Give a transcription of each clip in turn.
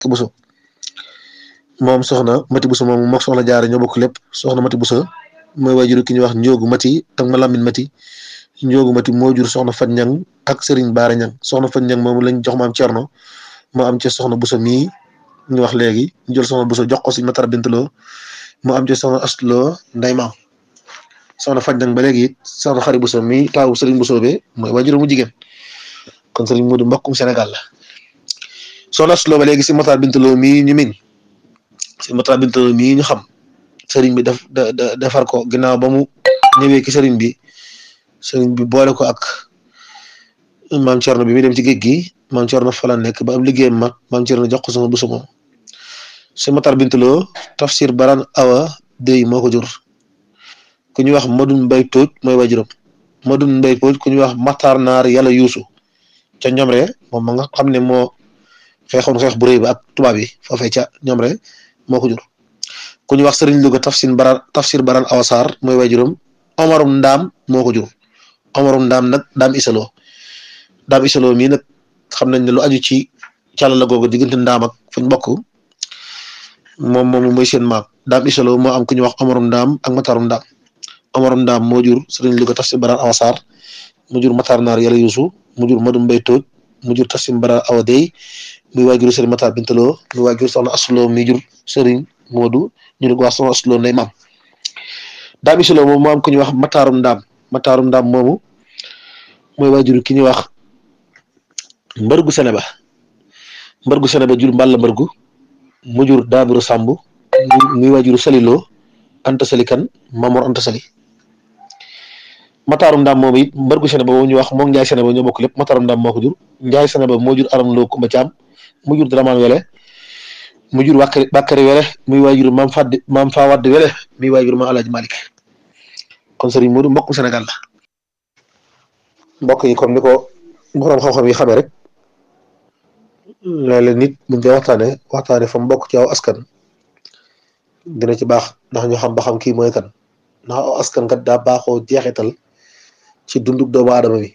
Bousso moom soxna Mati Bousso moom mook soxna jaare ñoo bokk lépp soxna Mati Bousso mooy waajuru ki ñuy wax Njóogu Mati ak ma Lamin Mati Njóogu Mati moo jur soxna Fat Ñang ak Serigne Baara Ñang soxna Fat Ñang moom lañ jox maam Cerno moo am ci soxna Bousso mii ñu wax léegi ñu jël soxna Bousso jox ko si Matar Bintaloo moo am ci soxna Astloo nday maam soxna Fat Ñang ba léegi it soxna Xari Bousso mii taawu Serigne Bousso be mooy waajuru mu jigéen kon Serigne Modou mbokkum Sénégal la soxna Astloo ba léegi si Matar Bintaloo mii ñu min si Matar Bintaloo mii ñu xam sëriñ bi def defar ko ginnaaw ba mu ñëwee ki sëriñ bi sëriñ bi boole ko ak maam Thierno bi muy dem ci géej gi maam Thierno fa la nekk ba am liggéeyam mag maam Thierno jox ko sama Bousso moom si Matar Bintaloo tafsir baran awa dey moo ko jur ku ñuy wax Madun Mbay Tóoj mooy waajuram Madun Mbay Tóoj ku ñuy wax Matar Naar yàlla yuusu ca Ñomre moom ma nga xam ne moo xeexoon xeex bu rëy ba ak tubaab yi foofee ca Ñomre moo ko jur ku ñu wax sëriñ Louga tafsir baran tafsir baran awasaar mooy waajuram Omarum Ndaam moo ko jur Omarum Ndaam nag Ndaam Isaloo Ndaam Isaloo mii nag xam nañ ne lu aju ci càlla la googu diggante Ndaam ak fañ bokk moom moomu mooy seen maam Ndaam Isaloo moo am ku ñu wax Omarum Ndaam ak Matarum Ndaam Omarum Ndaam moo jur sëriñ Louga tafsir baran awasaar mu jur Matar Naar yàlla yuusu mu jur Madum Mbay Tooj mu jur tafsir baran awa dey muy waajuru sëriñ Matar Bintaloo muy waajuru soxna Asuloo mi jur sëriñ Moodu ñu ne ko wax soxna Asuloo nday maam Ndaam Isaloo moom moo am ku ñuy wax Matarum Ndaam Matarum Ndaam moomu mooy waajuru ki ñuy wax mbërgu Seneba mbërgu Seneba jur Mballa mbërgu mu jur Daaburu Sàmb muy waajuru Saliloo Anta Sali kan Mamor Anta Sali Matarum Ndaam moomu it mbërgu Seneba moom ñu wax moom Njaay Seneba ñoo bokk lépp Matarum Ndaam moo ko jur Njaay Seneba moo jur Aram Loo Kumba Caam mu jur Daramaan Wele mu jur Bakary Bakary Wele muy waajur maam Faddi maam Faa Wadd Wele muy waajur maam Alaaji Malik kon Serigne Modou mbokku Sénégal la mbokk yi comme ni ko borom xam-xam yi xamee rek léeg-léeg nit buñ koy waxtaane waxtaane fa mbokk ci aw askan dina ci baax ndax ñu xam ba xam kii mooy kan ndax aw askan kat daa baaxoo jeexital ci dunduk doomu aadama bi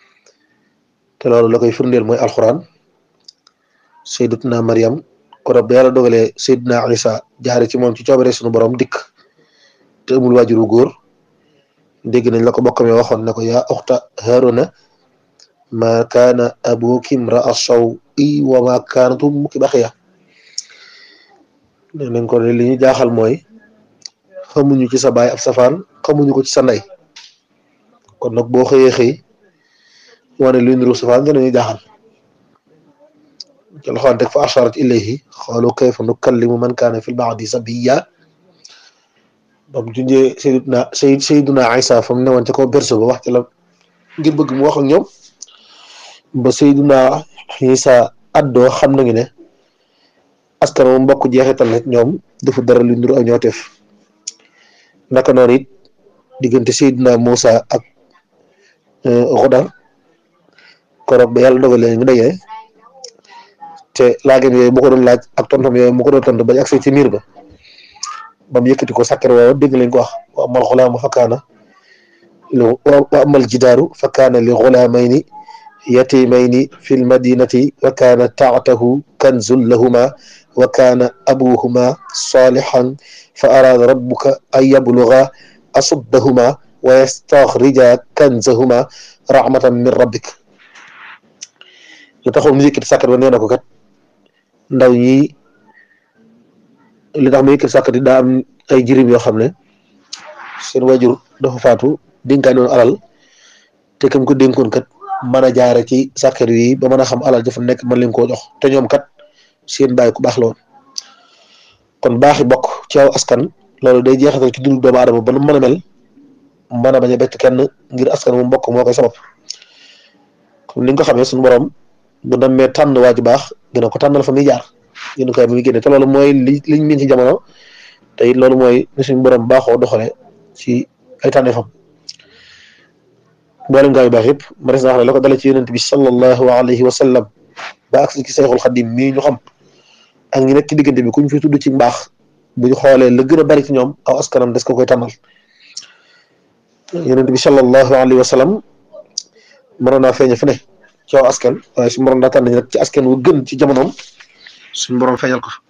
te loolu la koy firndeel mooy alxuraan sayyidatuna Maryam kon ba yàlla dogalee Seydina Isa jaare ci moom ci coobare sunu borom dikk te amul waajuru góor dégg nañ la ko bokkam waxoon ne ko yaa uxta Haaruna ma kaana abuki imra'a saw-i wa ma kaanat ummuki baxiya nee nañ ko ne li ñu jaaxal mooy xamuñu ci sa baay ab safaan xamuñu ko ci sa ndey kon nag boo xëyee xëy wane luy niru safaan dinañu jaaxal ci loxoon teg fa asharat ilayhi xaalu kayfa nukallimu man kaana fil mahdi sabiyya ba mu junjee Seydina Seydina Isa fa mu newoon ca kaw berso ba wax ci la ngir bëgg mu wax ak ñoom ba Seydina Isa addoo xam nañu ne askan moom mbokk jeexital nag ñoom dafa dara lu ndur ak ñooteef naka noonu it diggante Seydina Moussa ak Xudar koroog ba yàlla dogalee ñu dajee te laageen yooyu mu ko doon laaj ak tontam yooyu mu ko doon tontu bañ agsi ci miir ba ba mu yëkkati ko sàkkar woowa dégg lañ ko wax wa amal xulaamu fa kaana li wa amal jidaaru fa kaana li xulaamayni yatimayni fi lmadinati wa kaana taatahu kanzun lahuma wa kaana abuhuma salihan fa araada rabbuka an yabluga asuddahuma wa yastaxrija kanzahuma rahmatan min rabbik li taxoon mu yëkkati sàkkar ba nee na ko kat ndaw ñi li tax mu yëkkati sàkkar yi daa am ay jirim yoo xam ne seen wajur dafa faatu dénkaane woon alal te kam ko dénkoon kat mën a jaare ci sàkkar yi ba mën a xam alal dafa nekk mën leen koo jox te ñoom kat seen bàyyi ku baax la woon kon baaxi bokk ci aw askan loolu day jeexital ci dundu doomu aadama ba nu mën a mel mën a bañ a bett kenn ngir askan mu mbokk moo koy sabab comme ni nga ko xamee suñu borom bu demee tànn waa ju baax dina ko tànnal fa muy jaar dina koy ba muy génne te loolu mooy li liñ miin ci jamono te it loolu mooy ni suñu borom baaxoo doxale ci ay tànneefam mboolem gaa yu baax yëpp ma des na wax ne la ko dale ci yonent bi sallallahu alayhi wa sallam ba agsi ci sayxul xadim mii ñu xam ak ñi nekk ci diggante bi kuñ fi tudd ci mbaax bu ñu xoolee la gën a bari ci ñoom aw askanam des ko koy tànnal yonent bi sallallahu alayhi wa sallam mënoon naa feeñe fu ne ci aw askan waaye su mënoon daa tànn nag ci askan wu gën ci jamonoom suñu borom feeñal ko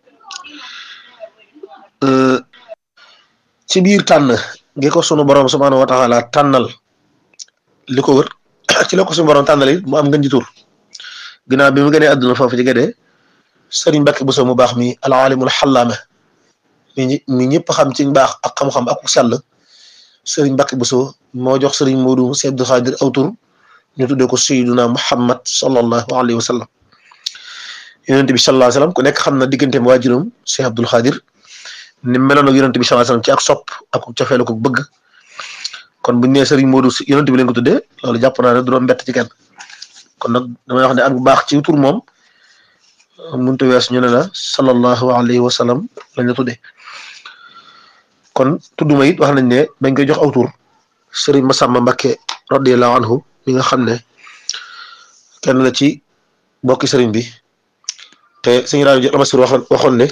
ci biir tànn gi ko sunu borom subhaanahu wa taala tànnal li ko wër ci la ko suñu borom tànnal it mu am ngën ji tur ginnaaw bi mu gënee àdduna foofu ci gëdee sëriñ Mbàkke Buso mu baax mi al alimul xallaame mi mi ñëpp xam ci baax ak xam-xam ak sell sëriñ Mbàkke Buso moo jox sëriñ Moodu Si Abdul Xaadir aw tur ñu tuddee ko sayyiduna Muhammad sallallahu alayhi wa sallam yonent bi sallallahu alayhi wa sallam ku nekk xam na digganteem waajuram si Abdul Xaadir ni meloon ak yonent bi sallallahu alayhi wa sallam ci ak sopp ak cofeelu ko bëgg kon buñ nee sëriñ Moodu si yonent bi leen ko tuddee loolu jàpp naa ne du doon mbett ci kenn kon nag damay wax ne ak bu baax ci tur moom mënut a wees ñu ne la sallallahu alayhi wa sallam lañ la tuddee kon tudduma it wax nañ ne bañ koy jox aw tur sëriñ Masamba Mbakke radiyallahu anhu mi nga xam ne kenn la ci bokki sëriñ bi te sëñ rajo jot amasir waxoon waxoon ne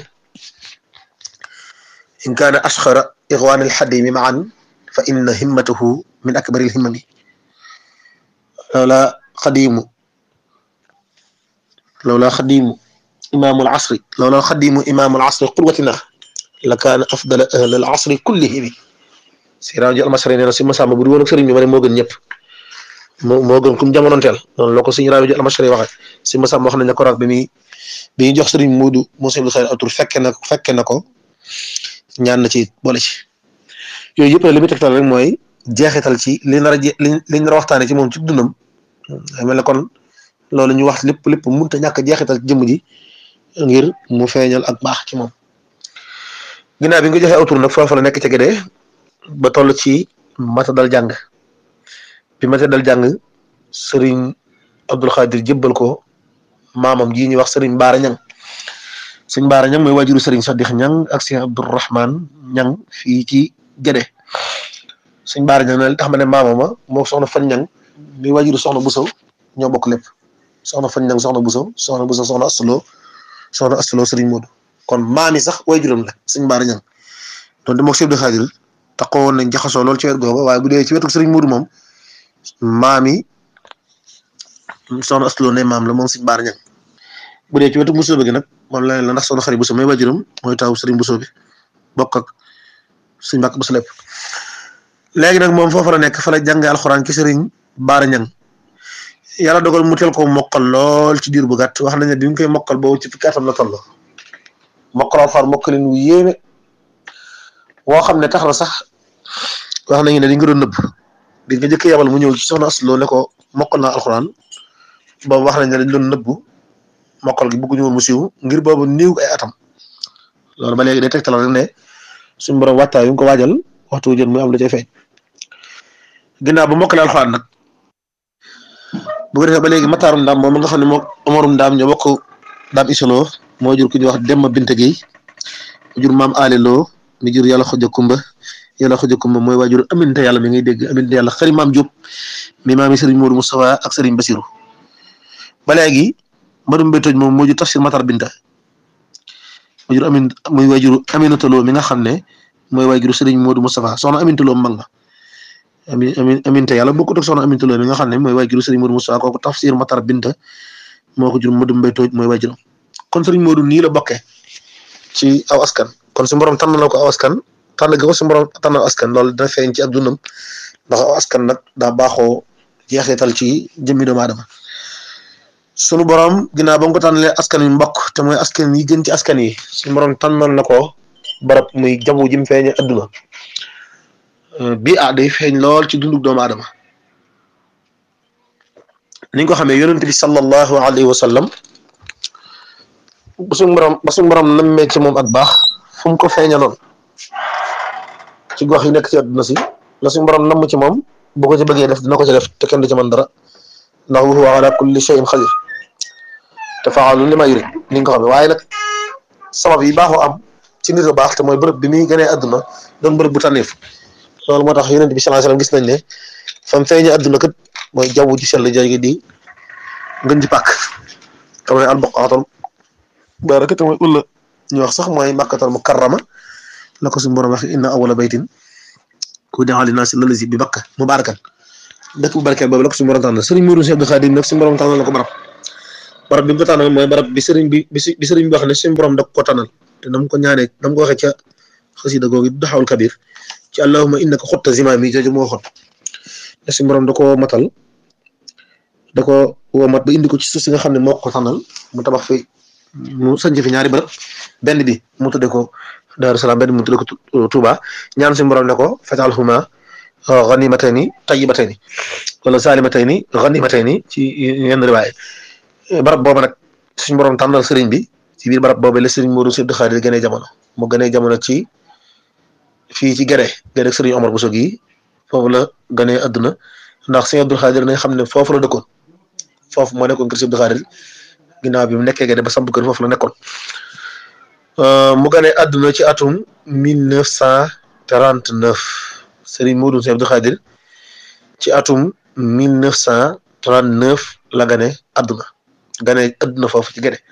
in kaana asxara ixwaan alxadimi maan fa inna himmatahu min akbari alhimmami lawla xadimu lawla xadimu imaamu alasri lawla xadimu imaamu alasri qudwatina la kaana afdala ahl al asri kullihimi si rajo almasri nee na si masamba bu du woon ak sëriñ bi ma ne moo gën ñëpp moo moo gën kum jamonoonteel noonu la ko suñu rajo almasri waxe si masamba wax nañ ne ko raak bi muy bi ñuy jox sëriñ Muudu Muusaa Abdul Xaadir atur fekke na fekke na ko ñaan na ci boole ci yooyu yëpp nag li muy tegtal rek mooy jeexital ci li nar a je li li nar a waxtaanee ci moom ci dundam mel ne kon loolu ñu wax lépp lépp mënut a ñàkk jeexital ci jëmm ji ngir mu feeñal ak baax ci moom. ginnaaw bi nga joxe atur nag foofu la nekk ca gëdee ba toll ci mata dal jàng bi mata dal jàng sëriñ Abdul Xaadir jébbal ko. maamam ji ñuy wax sëriñ Baara Ñang sëriñ Baara Ñang mooy waajuru sëriñ Sadix Ñang ak sëriñ Abdourahman Ñang fii ci Gédé sëriñ Baara Ñang ne li tax ma ne maamama moo soxna Fan Ñang mi waajuru soxna Buso ñoo bokk lépp soxna Fan Ñang soxna Buso soxna Buso soxna Astulo soxna Astulo sëriñ Moodu kon maam yi sax waajuram la sëriñ Baara Ñang donte moog Sëriñ Abdou Xaadir taxaw woon nañ jaxasoo lool ci wet googa waaye bu dee ci wetu sëriñ Moodu moom maam yi soxna Astulo ne maam la moom sëriñ Baara Ñang bu dee ci wetu Bousso bi nag moom la la ndax soxna xarit Bousso may wajuram mooy taw Serigne Bousso bi bokk ak suñu mbàkk Bousso lépp léegi nag moom foofa la nekk fa la jàngee alxuraan ci Serigne Baara Ñang yàlla dogal mu teel ko mokkal lool ci diir bu gàtt wax nañ ne bi mu koy mokkal boobu ci fukki atam la toll mokkal alxuraan mokkalin wu yéeme woo xam ne tax na sax wax nañu ne dañ ko doon nëbb di nga jëkk yabal mu ñëw ci soxna Aslo ne ko mokkal naa alxuraan boobu wax nañ ne dañ doon nëbbu. mokkal gi bëgguñu woon mu siiw ngir boobu néew ay atam loolu ba léegi day tegtal rek ne suñu borom waxtaan yu ko waajal waxtu jot muy am lu cay feeñ ginnaaw ba mokkale alxuraan nag bu ko defee ba léegi mataarum ndaam moom nga xam ne moom amarum ndaam ñoo bokk daam isoloo moo jur ku ñuy wax Demba Binte Gueye mu jur maam Aale Lo mi jur yàlla xoja kumba yàlla xoja kumba mooy waajur aminte yàlla mi ngay dégg aminte yàlla xëri maam Diop mi maam yi Serigne Modou Moustapha ak Serigne Bassirou ba léegi Madou Mbétoj moom moo jur tafsir Matar Binta moo jur amin muy waajuru Aminata Lo mi nga xam ne mooy waajuru Serigne Modou Moustapha soxna Aminata Lo mag la amin amin aminte yàlla bokkut ak soxna Aminata Lo mi nga xam ne mooy waajuru Serigne Modou Moustapha kooku tafsir Matar Binta moo ko jur Madou Mbétoj mooy waajuru kon Serigne Modou nii la bokkee ci aw askan kon su borom tànn la ko aw askan tànn ga ko su borom tànnal askan loolu dina feeñ ci ab dundam ndax aw askan nag daa baaxoo jeexital ci jëmmi doomu aadama sunu borom ginnaaw ba nga ko tànnalee askan wi mbokk te mooy askan yi gën ci askan yi sunu borom tànnal na ko barab muy jabu jim feeñe adduna bii ah day feeñ lool ci dundug doomu aadama ni nga ko xamee yonent bi sallallahu alayhi wa sallam ba suñu borom ba suñu borom nammee ci moom ak baax fu mu ko feeñaloon ci gox yi nekk ci adduna si la suñu borom namm ci moom bu ko ci bëggee def dina ko ci def te kenn du ci mën dara ndax wa huwa ala kulli shay'in qadir te faalu li ma yurid ni nga ko xamee waaye nag sabab yi baaxoo am ci nit a baax te mooy bërëb bi muy gënee adduna doon bërëb bu tànneef loolu moo tax yonent bi sallallahu alayhi wasallam gis nañ ne fam feeñee adduna kat mooy jaww ji sell jooju di ngën ji pàkk te mooy albuqaatul baraka te mooy ulla ñu wax sax mooy makkatal mukarrama la ko suñu borom wax inna awwala baytin wudi'a linnaasi lallazi bi bakka mubarakan dëkk bu barkeel boobu la ko suñu borom tànnal sëriñ Mourou Cheikh Abdou Khadim nag suñu borom tànnal la ko barab barab bi mu ko tànnal mooy barab bi sëriñ bi bi sëriñ bi wax ne suñu borom da ko tànnal te nam ko ñaanee nam ko waxee ca xasida googu daxawul kabir ci allahumma innaka xutta zimaam yi jooju moo waxoon te suñu borom da koo matal da ko woo mat ba indi ko ci suuf si nga xam ne moo ko tànnal mu tabax fi mu sanc fi ñaari barab benn bi mu tudde ko Daaru Salaam benn bi mu tudde ko Touba ñaan suñu borom ne ko fajalhuma ganimatayni tayyibatayni wala salimatayni ganimatayni ci yenn riwaay barab boobu nag suñu borom tànnal sëriñ bi ci biir barab boobu la sëriñ Modou Sibdi Xaadir gënee jamono mu gënee jamono ci fii ci Gere Gere sëriñ Omar Bousso gi foofu la gënee adduna ndax sëriñ Abdul Xaadir nañ xam ne foofu la dëkkoon foofu moo nekkoon kër Sibdi Xaadir ginnaaw bi mu nekkee Gere ba samp kër foofu la nekkoon mu gënee adduna ci atum mille neuf cent trente neuf sëriñ Modou Sibdi Xaadir ci atum mille neuf cent trente neuf la gënee adduna. gane adduna foofu ci gene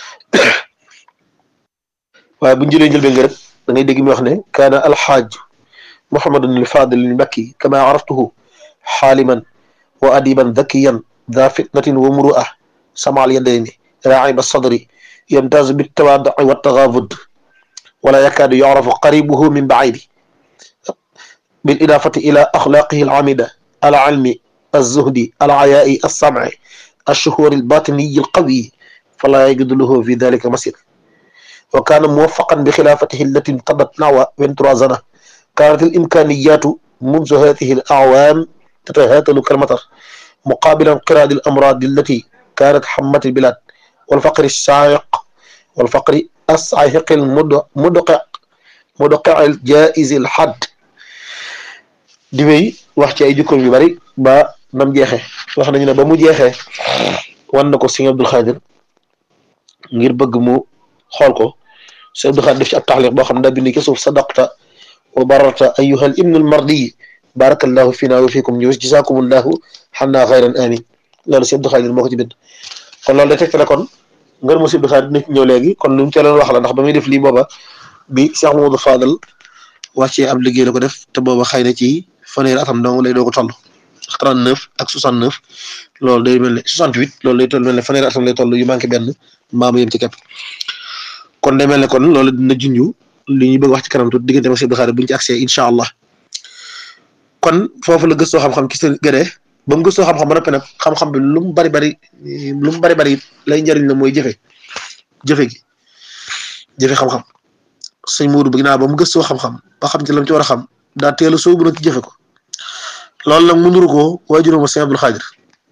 waaye bu ñu jëlee njëlbeen nga rek da ngay dégg mi wax ne kaana alxaaj muhammadun alfadil almakki kama araftuhu xaaliman wa adiban dakiyan ذا فتنة ومروءة سمع اليدين راعب الصدر يمتاز بالتواضع والتغافد ولا يكاد يعرف قريبه من بعيد بالإضافة إلى أخلاقه العامدة العلم الزهد العياء السمع الشهور الباطني القوي فلا يجد له في ذلك مسير وكان موفقا بخلافته التي امتدت نحو 23 سنة كانت الإمكانيات منذ هذه الأعوام تتهاتل كالمطر مقابل انقراض الأمراض التي كانت حمت البلاد والفقر الشايق والفقر الصاعق المدقع مدقع الجائز الحد di wéy wax ci ay jukkoom yu bari ba nam jeexee wax nañu ne ba mu jeexee wan na ko sëñ Abdul Xaadir ngir bëgg mu xool ko sëñ Abdul Xaadir def ci ab taxliq boo xam ne daa bind ci suuf sadaqta wa bararta ayyuhal ibnul mardi barakallahu fina wa fikum ñu jazaakumullahu xannaa xayran amin loolu sëñ Abdul Xaadir moo ko ci bind kon loolu day tegtale kon ngër mu sëñ Abdul Xaadir dina ci ñëw léegi kon lu mu ca doon wax la ndax ba muy def lii booba bi Cheikh Mamadou Fadal wàccee ab liggéey la ko def te booba xëy na ci fanweeri atam dong lay doog a toll trente neuf ak soixante neuf loolu day mel ne soixante huit loolu lay toll mel ne fanweeri atam lay toll yu manqué benn mbaamu yem ci képp kon day mel ne kon loolu dina junju li ñuy bëgg wax ci kanam tuuti diggante Cheikh Abdou Khadre buñ ci accès incha allah kon foofu la gëstoo xam-xam ci seen gëdee ba mu gëstoo xam-xam ba noppi nag xam-xam bi lu mu bari bari lu mu bari bari lay njëriñ la mooy jëfe jëfe gi jëfe xam-xam sëñ Moodu bi ginnaaw ba mu gëstoo xam-xam ba xam ci lam ci war a xam daa teel a sóobu nag ci jëfe ko loolu nag mu nuru ko waajuram sëñ Abdul Xaadir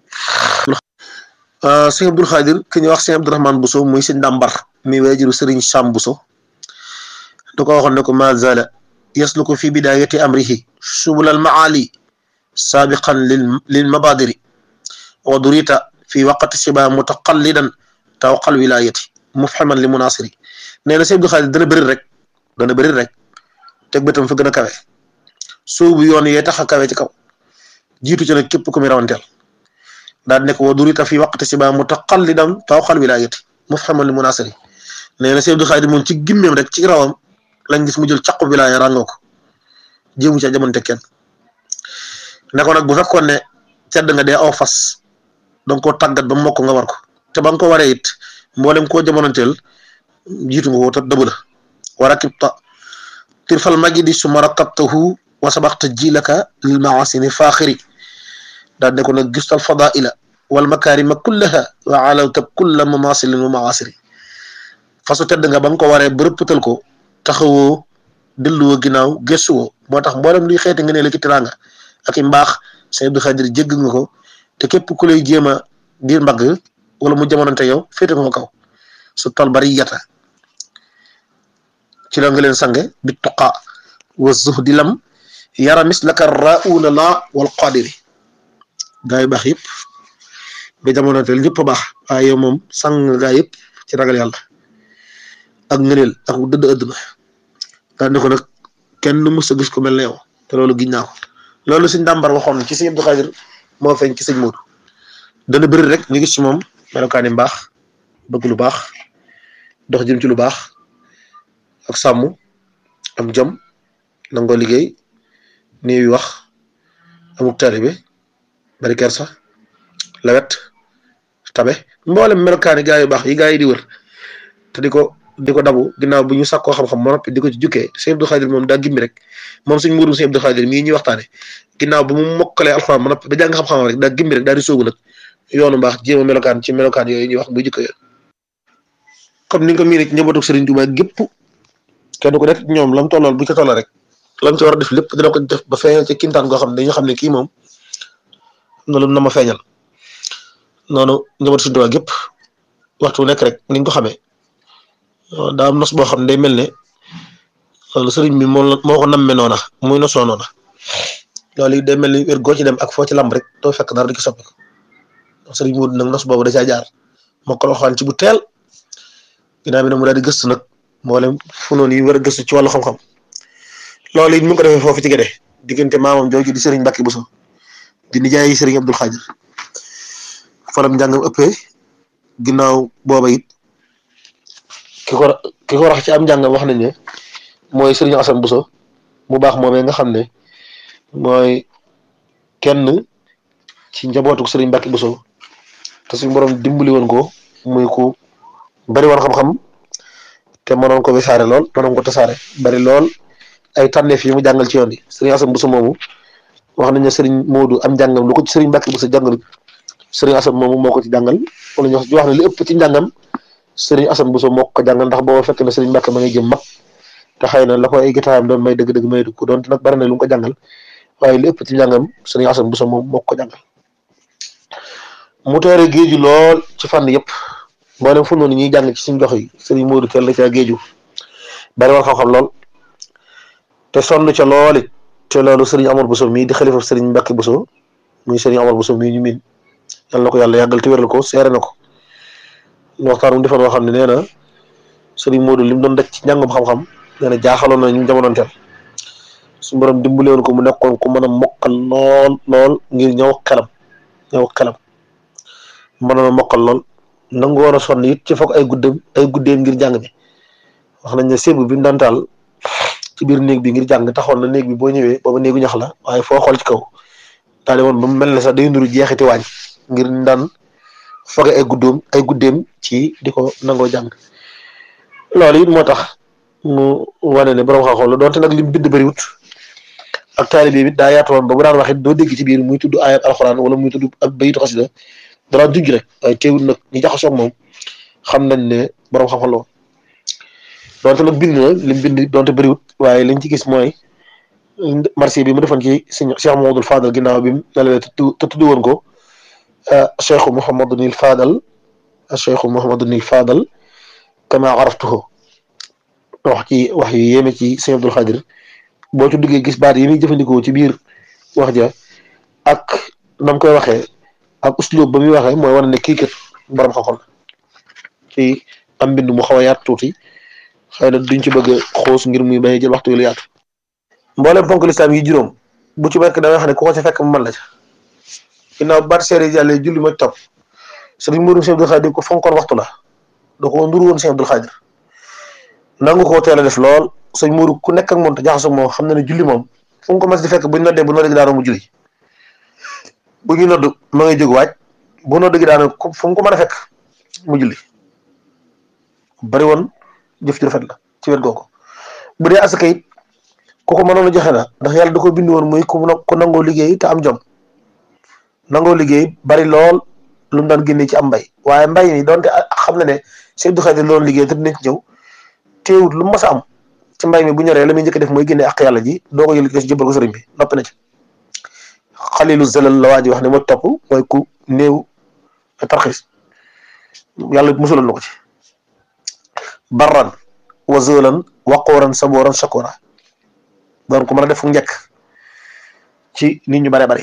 sëñ Abdul Xaadir ki ñuy wax sëñ Abdurahmaan Buso muy sëñ Dàmbar mi waajuru sëriñ Sam Buso da ko waxoon ne ko ma zala yasluku fi bidayati amrihi subul al maali saabiqan lil lil mabadiri wa durita fi waqti siba mutaqallidan tawqal wilayati mufhaman li munasiri nee na sëñ Abdul Xaadir dana bëri rek dana bëri rek teg bëtam fa gën a kawe soobu yoon yee tax a kawe ci kaw jiitu ci nag képp ku muy rawanteel daal nekk wa durita fi waqti si ba mutaqallidan tawqal wilayati mufhaman li munasiri nee na Sëñ Abdul Xaadir moom ci gimmeem rek ci rawam lañ gis mu jël caqu wilaya ràngoo ko jéemu ca jamonte kenn ne ko nag bu fekkoon ne tedd nga dee aw fas danga koo tàggat ba mokk nga war ko te ba nga ko waree it mboolem koo jamonanteel jiitu nga ko te dëbb la wa rakibta tirfal majidi suma rakabtahu wa sabaxta jilaka lil maasini faaxiri daal ne ko nag gistal fadaila wal makarima kullaha wa alawta kulla mamasilin wa maasiri fasu tedd nga ba nga ko waree bërëppatal ko taxawoo delluwoo ginnaaw gëstuwoo moo tax mboolem luy xeeti nga ne la ci teraanga ak i mbaax Sëñ Abdou Xaadir jégg nga ko te képp ku lay jéem a diir mbagg wala mu jamonante yow féete nga ko kaw su tol bari yata ci la nga leen sange bi tuqa wa zuhdi lam yara mislaka rauna la wal qadiri gaa yu baax yëpp ba jamono teel ñëpp a baax waaye yow moom sang gaa yëpp ci ragal yàlla ak ngëneel ak dëdd ëdduna daal ne ko nag kenn mës a gis ko mel ne yow te loolu giñ naa ko loolu sëñ dàmbar waxoon ci sëñ Abdou Xaadir moo feeñ ci sëñ Moodu dana bëri rek ñu gis ci moom melokaani mbaax bëgg lu baax dox jëm ci lu baax ak sàmm am jom nangoo liggéey nii wax amuk taalibe bari kersa lawet tabe mboolem melokaani gaa yu baax yi gaa yi di wër te di ko di ko dabu ginnaaw bu ñu sàkkoo xam-xam ba noppi di ko ci jukkee sëñ Abdou Khadir moom daa gimmi rek moom suñ muurum sëñ Abdou Khadir mii ñuy waxtaane ginnaaw bu mu mokkalee alxuraan ba noppi ba jàng xam-xam rek daa gimmi rek daal di sóobu nag yoonu mbaax jéem a melokaan ci melokaan yooyu ñuy wax bu jikko yooyu comme ni nga ko miin ci njabootu Sëriñ Tuubaa gépp kenn ku nekk ñoom lam tollool bu ca tolloo rek lam ci war a def lépp dina ko def ba feeñal ci kintaan goo xam ne dañu xam ne kii moom na lu na ma feeñal noonu njabootu Sëriñ Tuubaa gépp waxtu nekk rek ni nga ko xamee daa am nos boo xam ne day mel ne loolu sëriñ bi moo moo ko namme noona muy nosoo noona loolu it day mel ni wér goo ci dem ak foo ci lamb rek doo fekk dara di ko soppi ko sëriñ Moodu nag nos boobu da caa jaar moo ko waxaan ci bu teel ginnaaw bi nag mu daal di gëstu nag mboolem fu noonu yi war a gëstu ci wàllu xam-xam loolu it mu ngi ko defee foofu ci gede diggante maamam jooju di sëriñ Mbàkke Buso di nijaay sëriñ Abdul Xaadir falam njàngam ëppee ginnaaw booba it ki ko ki ko rax ci am njàngam wax nañ ne mooy sëriñ Asan Buso mu baax moomee nga xam ne mooy kenn ci njabootu sëriñ Mbàkke Buso te suñu borom dimbali woon ko muy ku bari woon xam-xam te mënoon ko wisaare lool mënoon ko tasaare bari lool ay tànneef yi mu jàngal ci yoon yi sëriñ Asan Buso moomu wax nañ ne sëriñ Moodu am njàngam lu ko ci sëriñ Mbàkke Buso jàngalut sëriñ Asan moomu moo ko ci jàngal wala ñu wax ne li ëpp ci njàngam sëriñ Asan Buso moo ko jàngal ndax booba fekk na sëriñ Mbàkke ma ngi jëm mag te xëy na la ko ay gitaayam doon may dëgg-dëgg may ko doon te nag bari na lu mu ko jàngal waaye li ëpp ci njàngam sëriñ Asan Buso moom moo ko jàngal mu teere géeju lool ci fànn yëpp mboolem fu noonu ñuy jàng ci suñ gox yi sëriñ Moodu teel la ca géeju bari woon xam-xam lool te sonn ca lool it te loolu sëriñ Amar Buso mii di xalifa sëriñ Mbàkke Buso muy sëriñ Amar Buso mii ñu miin yal na ko yàlla yàggal te wéral ko seere na ko waxtaan mu defoon woo xam ne nee na sëriñ Moodu li mu doon daj ci njàngum xam-xam nee na jaaxaloon na ñu jamonoon teel su borom dimbale woon ko mu nekkoon ku mën a mokkal lool lool ngir ñëw xelam ñëw xelam mënoon a mokkal lool nangu war a sonn it ci foog ay guddeem ay guddeem ngir jàng bi wax nañ ne sébb bi mu daan taal ci biir néeg bi ngir jàng taxoon na néeg bi boo ñëwee booba néegu ñax la waaye foo xool ci kaw daal di woon ba mu mel ne sax day nuru jeexiti waañ ngir daan foge ay guddoom ay guddeem ci di ko nangoo jàng loolu it moo tax mu wane ne borom xam-xam la doonte nag lim bind bëriwut ak taalibe bi daa yaatu woon ba bu daan wax it doo dégg ci biir muy tudd ayat alxuraan wala muy tudd ak bayitu xasida dara junj rek waaye teewul nag ñi jaxasoo moom xam nañ ne borom xam-xam la woon donte nag bind na lim bind donte bëriwut waaye liñ ci gis mooy marché bi mu defoon ci sëñ Cheikh Mouhamadoul Fadal ginnaaw bi mu nelawee te tudd woon ko Cheikh Mouhamadunil Fadal Cheikh Mouhamadunil Fadal kama araftuhu wax ci wax yu yéeme ci sëñ Abdul Xaadir boo ci duggee gis baat yi muy jëfandikoo ci biir wax ja ak nam koy waxee ak uslub ba muy waxee mooy wane ne kii kat borom xam-xam ci am mbind mu xaw a yaatu tuuti xëy na duñ ci bëgg a xoos ngir muy bañ jël waxtu yu yaatu mboolem ponk lislaam yi juróom bu ci nekk da nga xam ne ku ko ci fekk mu mën la ca ginnaaw baat seere yàlla julli ma topp sëriñ Moodu Sëñ Abdul Xaadir ko fonkoon waxtu la da ko nduru woon Sëñ Abdul Xaadir nangu koo teel a def lool sëñ Moodu ku nekk ak moom te jaxasoo moom xam na ne julli moom fu mu ko mas di fekk buñ noddee bu noddee daanoo mu julli bu ñuy nodd ma ngay jóg waaj bu nodd gi daanoo fu mu ko mën a fekk mu julli bari woon jëf ju rafet la ci wet googu bu dee asaka it ku ko mënoon a joxe na ndax yàlla da ko bind woon muy ku ku nangoo liggéey te am jom nangoo liggéey bari lool lu mu daan génnee ci am mbay waaye mbay mi donte xam na ne Sëñ Abdou Khadre loolu liggéey te dinañ ci ñëw teewut lu mu mas a am ci mbay mi bu ñoree la muy njëkk def mooy génnee ak yàlla ji doo ko yël ko jëbbal ko sëriñ bi noppi na ci xalilu zelal la waa ji wax ne ma topp mooy ku néew tarxis yàlla musaloon na ko ci barran wa zolan waqooran sabooran shakora doon ku mën a def fu njëkk ci nit ñu bare bari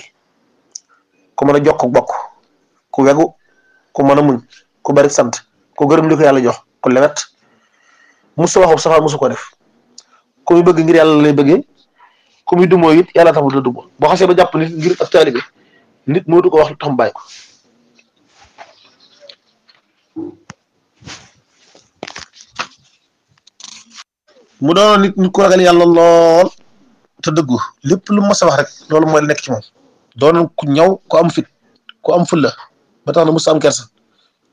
ku mën a jokk bokk ku wegu ku mën a muñ ku bari sant ku gërëm li ko yàlla jox ku lewet musu waxu safaan musu ko def ku muy bëgg ngir yàlla lay bëggee ku muy dumoo it yàlla taxul la dumoo boo xasee ba jàpp nit ngir ak taalibe nit moo du ko wax lu tax mu bàyyi ko mu doon nit nit ku ragal yàlla lool te dëggu lépp lu mas a wax rek loolu mooy nekk ci moom doon ku ñaw ku am fit ku am fulla ba tax na musa am kersa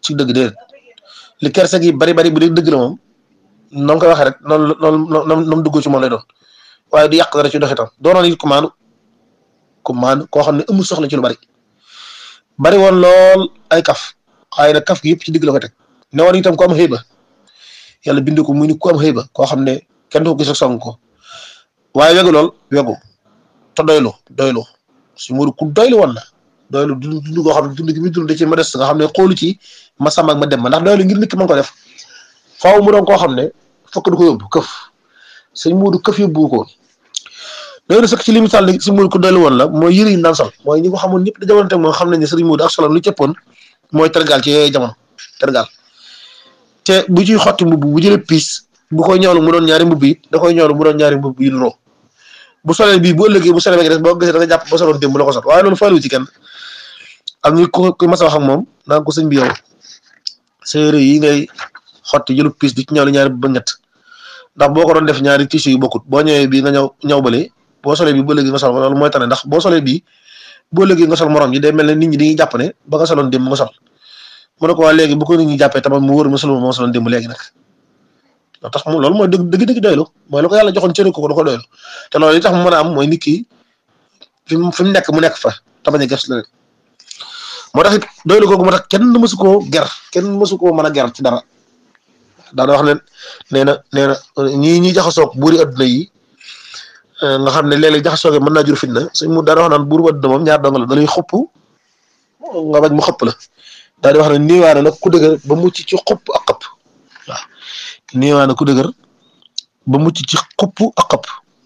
ci dëgg déedéet li kersa gi bari bari bu dee dëgg la moom na nga koy waxee rek noonu noonu noonu noonu dugg ci moom lay doon waaye du yàq dara ci doxitam doonoon it ku maanu ku maanu koo xam ne amul soxla ci lu bari bari woon lool ay kaf waaye nag kaf gi yëpp ci digg la ko teg ne woon itam ku am xëyba yàlla bind ko muy ni ku am xëyba koo xam ne kenn du ko gis ak song ko waaye wegu lool wegu te doylu doylu si muuru ku doylu woon la doylu dund dund koo xam ne dund gi muy dund da ci modeste nga xam ne xoolu ci ma sàmm ak ma dem ma ndax doylu ngir nit ki mën ko def faaw mu doon koo xam ne fokk du ko yóbbu këf sëñ muudu këf yóbbu ko doylu sëkk ci li misaal li si muuru ku doylu woon la mooy yëre yi daan sol mooy ñi ko xamoon ñëpp da jamono teg moom xam nañ ne sëriñ muudu ak solam lu cëppoon mooy tergal ci yooyu jamono tergal te bu ciy xotti mbubb bu jëlee piis bu koy ñëwlu mu doon ñaari mbubb yi da koy ñëwlu mu doon ñaari mbubb yi nuroo bu solee bii bu ëllëgee bu solee ba des boo gisee da nga jàpp ba soloon démb la ko sot waaye loolu faalu ci kenn am ñu ku ku mas a wax ak moom naan ko sëñ bi yow séeré yi ngay xotti jëlu piis di ci ñëwlu ñaari ba ñett ndax boo ko doon def ñaari tissu yu bokkut boo ñëwee bii nga ñëw ñëw bale boo solee bii bu ëllëgee nga sol ko loolu mooy tane ndax boo solee bii bu ëllëgee nga sol morom yi day mel ne nit ñi dañuy jàpp ne ba nga soloon démb nga sol mu ne ko waa léegi bu ko nit ñi jàppee tamit mu wóor ma solo moo soloon démb léegi nag loo tax mu loolu mooy dëgg dëgg dëgg doylu mooy la ko yàlla joxoon cëri ko da ko doylu te loolu li tax mu mën a am mooy nit ki fi mu fi mu nekk mu nekk fa te bañ a ges la moo tax it doylu googu moo tax kenn mësu koo ger kenn mësu koo mën a ger ci dara daana wax ne nee na nee na ñii ñi jaxasoog buuri adduna yi nga xam ne léeg-léeg jaxasoo gi mën naa jur fitna suñ mu daana wax naan buuru adduna moom ñaar dong la da lay xupp nga bañ mu xëpp la daal di wax ne niiwaane nag ku dëgër ba mucc ci xupp ak xëpp waaw niiwaane ku dëgër ba mucc ci xupp ak xëpp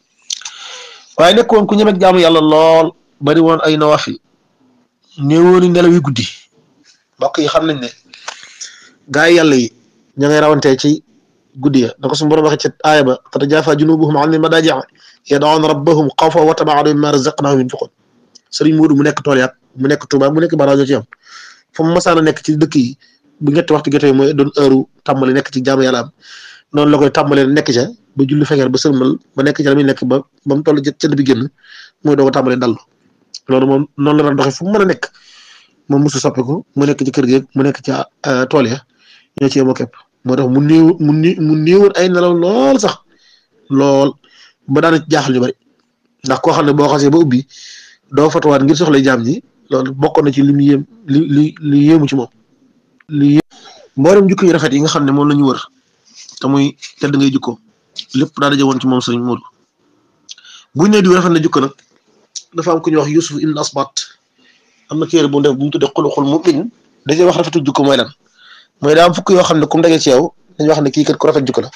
waaye nekkoon ku ñemek jaamu yàlla lool bari woon ay nawafil néewooni nelaw yi guddi mbokk yi xam nañ ne gaa yi yàlla yi ña ngay rawantee ci guddi ya da ko suñu borom waxee ci aaya ba tatajaafa junubuhum anil madaaji' yad'uuna rabbahum xawfan wa tama'an mimmaa razaqnaahum yunfiquun sëriñ Moodu mu nekk tool yaat mu nekk Tuuba mu nekk Baraajo ci yam fu mu masaan a nekk ci dëkk yi bu ñetti waxtu jotee mooy doon heure tàmbali nekk ci jaamu yàlla am noonu la koy tàmbalee nekk ca ba julli fekkee ba sërmal ba nekk ca la muy nekk ba ba mu toll cënd bi génn mooy doo ko tàmbalee dallu loolu moom noonu la daan doxee fu mu mën a nekk moom mosu soppiku mu nekk ci kër gi mu nekk ca tool ya ñoo ci yemoo képp moo tax mu néew mu ni mu néewoon ay nelaw lool sax lool ba daana jaaxal ñu bari ndax koo xam ne boo xasee ba ubbi doo fatuwaat ngir soxla jaam ñi loolu bokk na ci li mu yéem li li li yéemu ci moom li mboolem jukko yu rafet yi nga xam ne moom la ñu wër te muy tedd ngay jukko lépp daa daje woon ci moom sëriñ Moodu buñ ne diw rafet na jukko nag dafa am ku ñuy wax Yusuf ibn Asbat am na téere bu ndef bu mu tuddee xuluxul mu'min dajee wax rafetu jukko mooy lan mooy daa am fukk yoo xam ne comme dagee ci yow dañuy wax ne kii kat ku rafet jukko la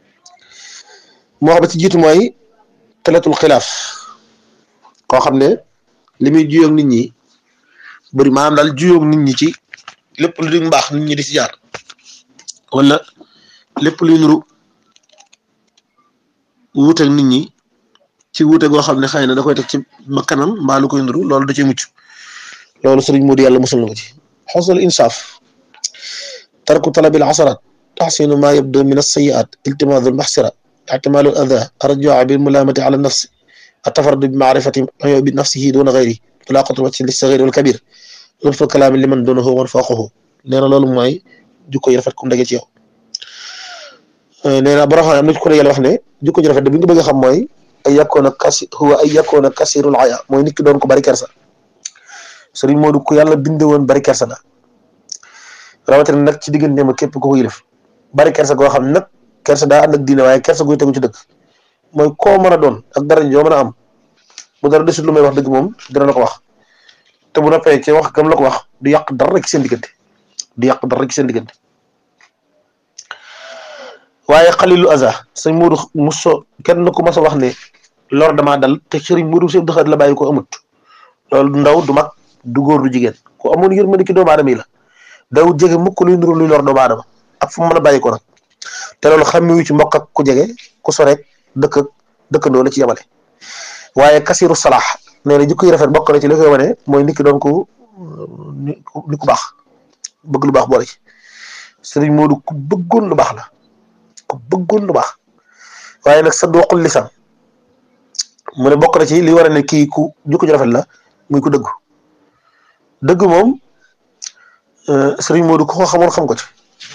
moo xam ne ci jiitu mooy talatul xilaaf koo xam ne li muy juyoog nit ñi bëri maanaam daal juyoog nit ñi ci lépp lu di mbaax nit ñi di ci jaar wala lépp luy nuru wuuteeg nit ñi ci wuute goo xam ne xëy na da koy teg ci ma kanam mbaa lu koy nuru loolu da ciy mucc loolu sëriñ Moodu yàlla musul na ko ci xosnul insaaf tarku talabil asarat taxsinu ma yabdu min alsayiat iltimaadu almaxsira ictimaalu al ada arjua bilmulaamati ala nafsi التفرد بمعرفة عيوب نفسه دون غيره ملاقة الوجه للصغير والكبير لطف الكلام لمن دونه ومن فوقه nee na loolu mooy jukko yi rafet kum dage ci yow nee na borom xam ne am na ku ne yàlla wax ne jukko ji rafet de bu ñu bëgg a xam mooy ay yakkoona kasi huwa ay yakkoona kasirul aya mooy nit ki doon ko bari kersa Sëriñ Moodu ku yàlla binde woon bari kersa la rawatina nag ci diggante ma képp ku ko yilif bari kersa goo xam nag kersa daa ànd ak diine waaye kersa guy tegu ci dëgg mooy koo mën a doon ak dara joo mën a am bu dara desul lu may wax dëgg moom dina la ko wax te bu noppee ci wax gam la ko wax du yàq dara ci seen diggante du yàq dara ci seen diggante waaye xalilu aza sëñ Moodu muso kenn ku mas a wax ne lor damaa dal te sëriñ Moodu sëñ Abdou la bàyyi ko amut loolu du ndaw du mag du góor du jigéen ku amoon yërmande ci doomu aadama yi la daw jege mukk luy nuru luy lor doomu aadama ak fu mu mën a bàyyi ko nag te loolu xammiwu ci mbokk ak ku jege ku soreek dëkk dëkkandoo la ci yemale waaye kasiru salaax nee na jikko yi rafet bokk na ci li koy wane mooy nit ki doon ko ni ku baax bëgg lu baax boole ci sëriñ Moodu ku bëggoon lu baax la ku bëggoon lu baax waaye nag sa doqul lisan mu ne bokk na ci li war a ne kii ku jikko ji rafet la muy ku dëggu dëgg moom sëriñ Modou ko xamoon xam ko ci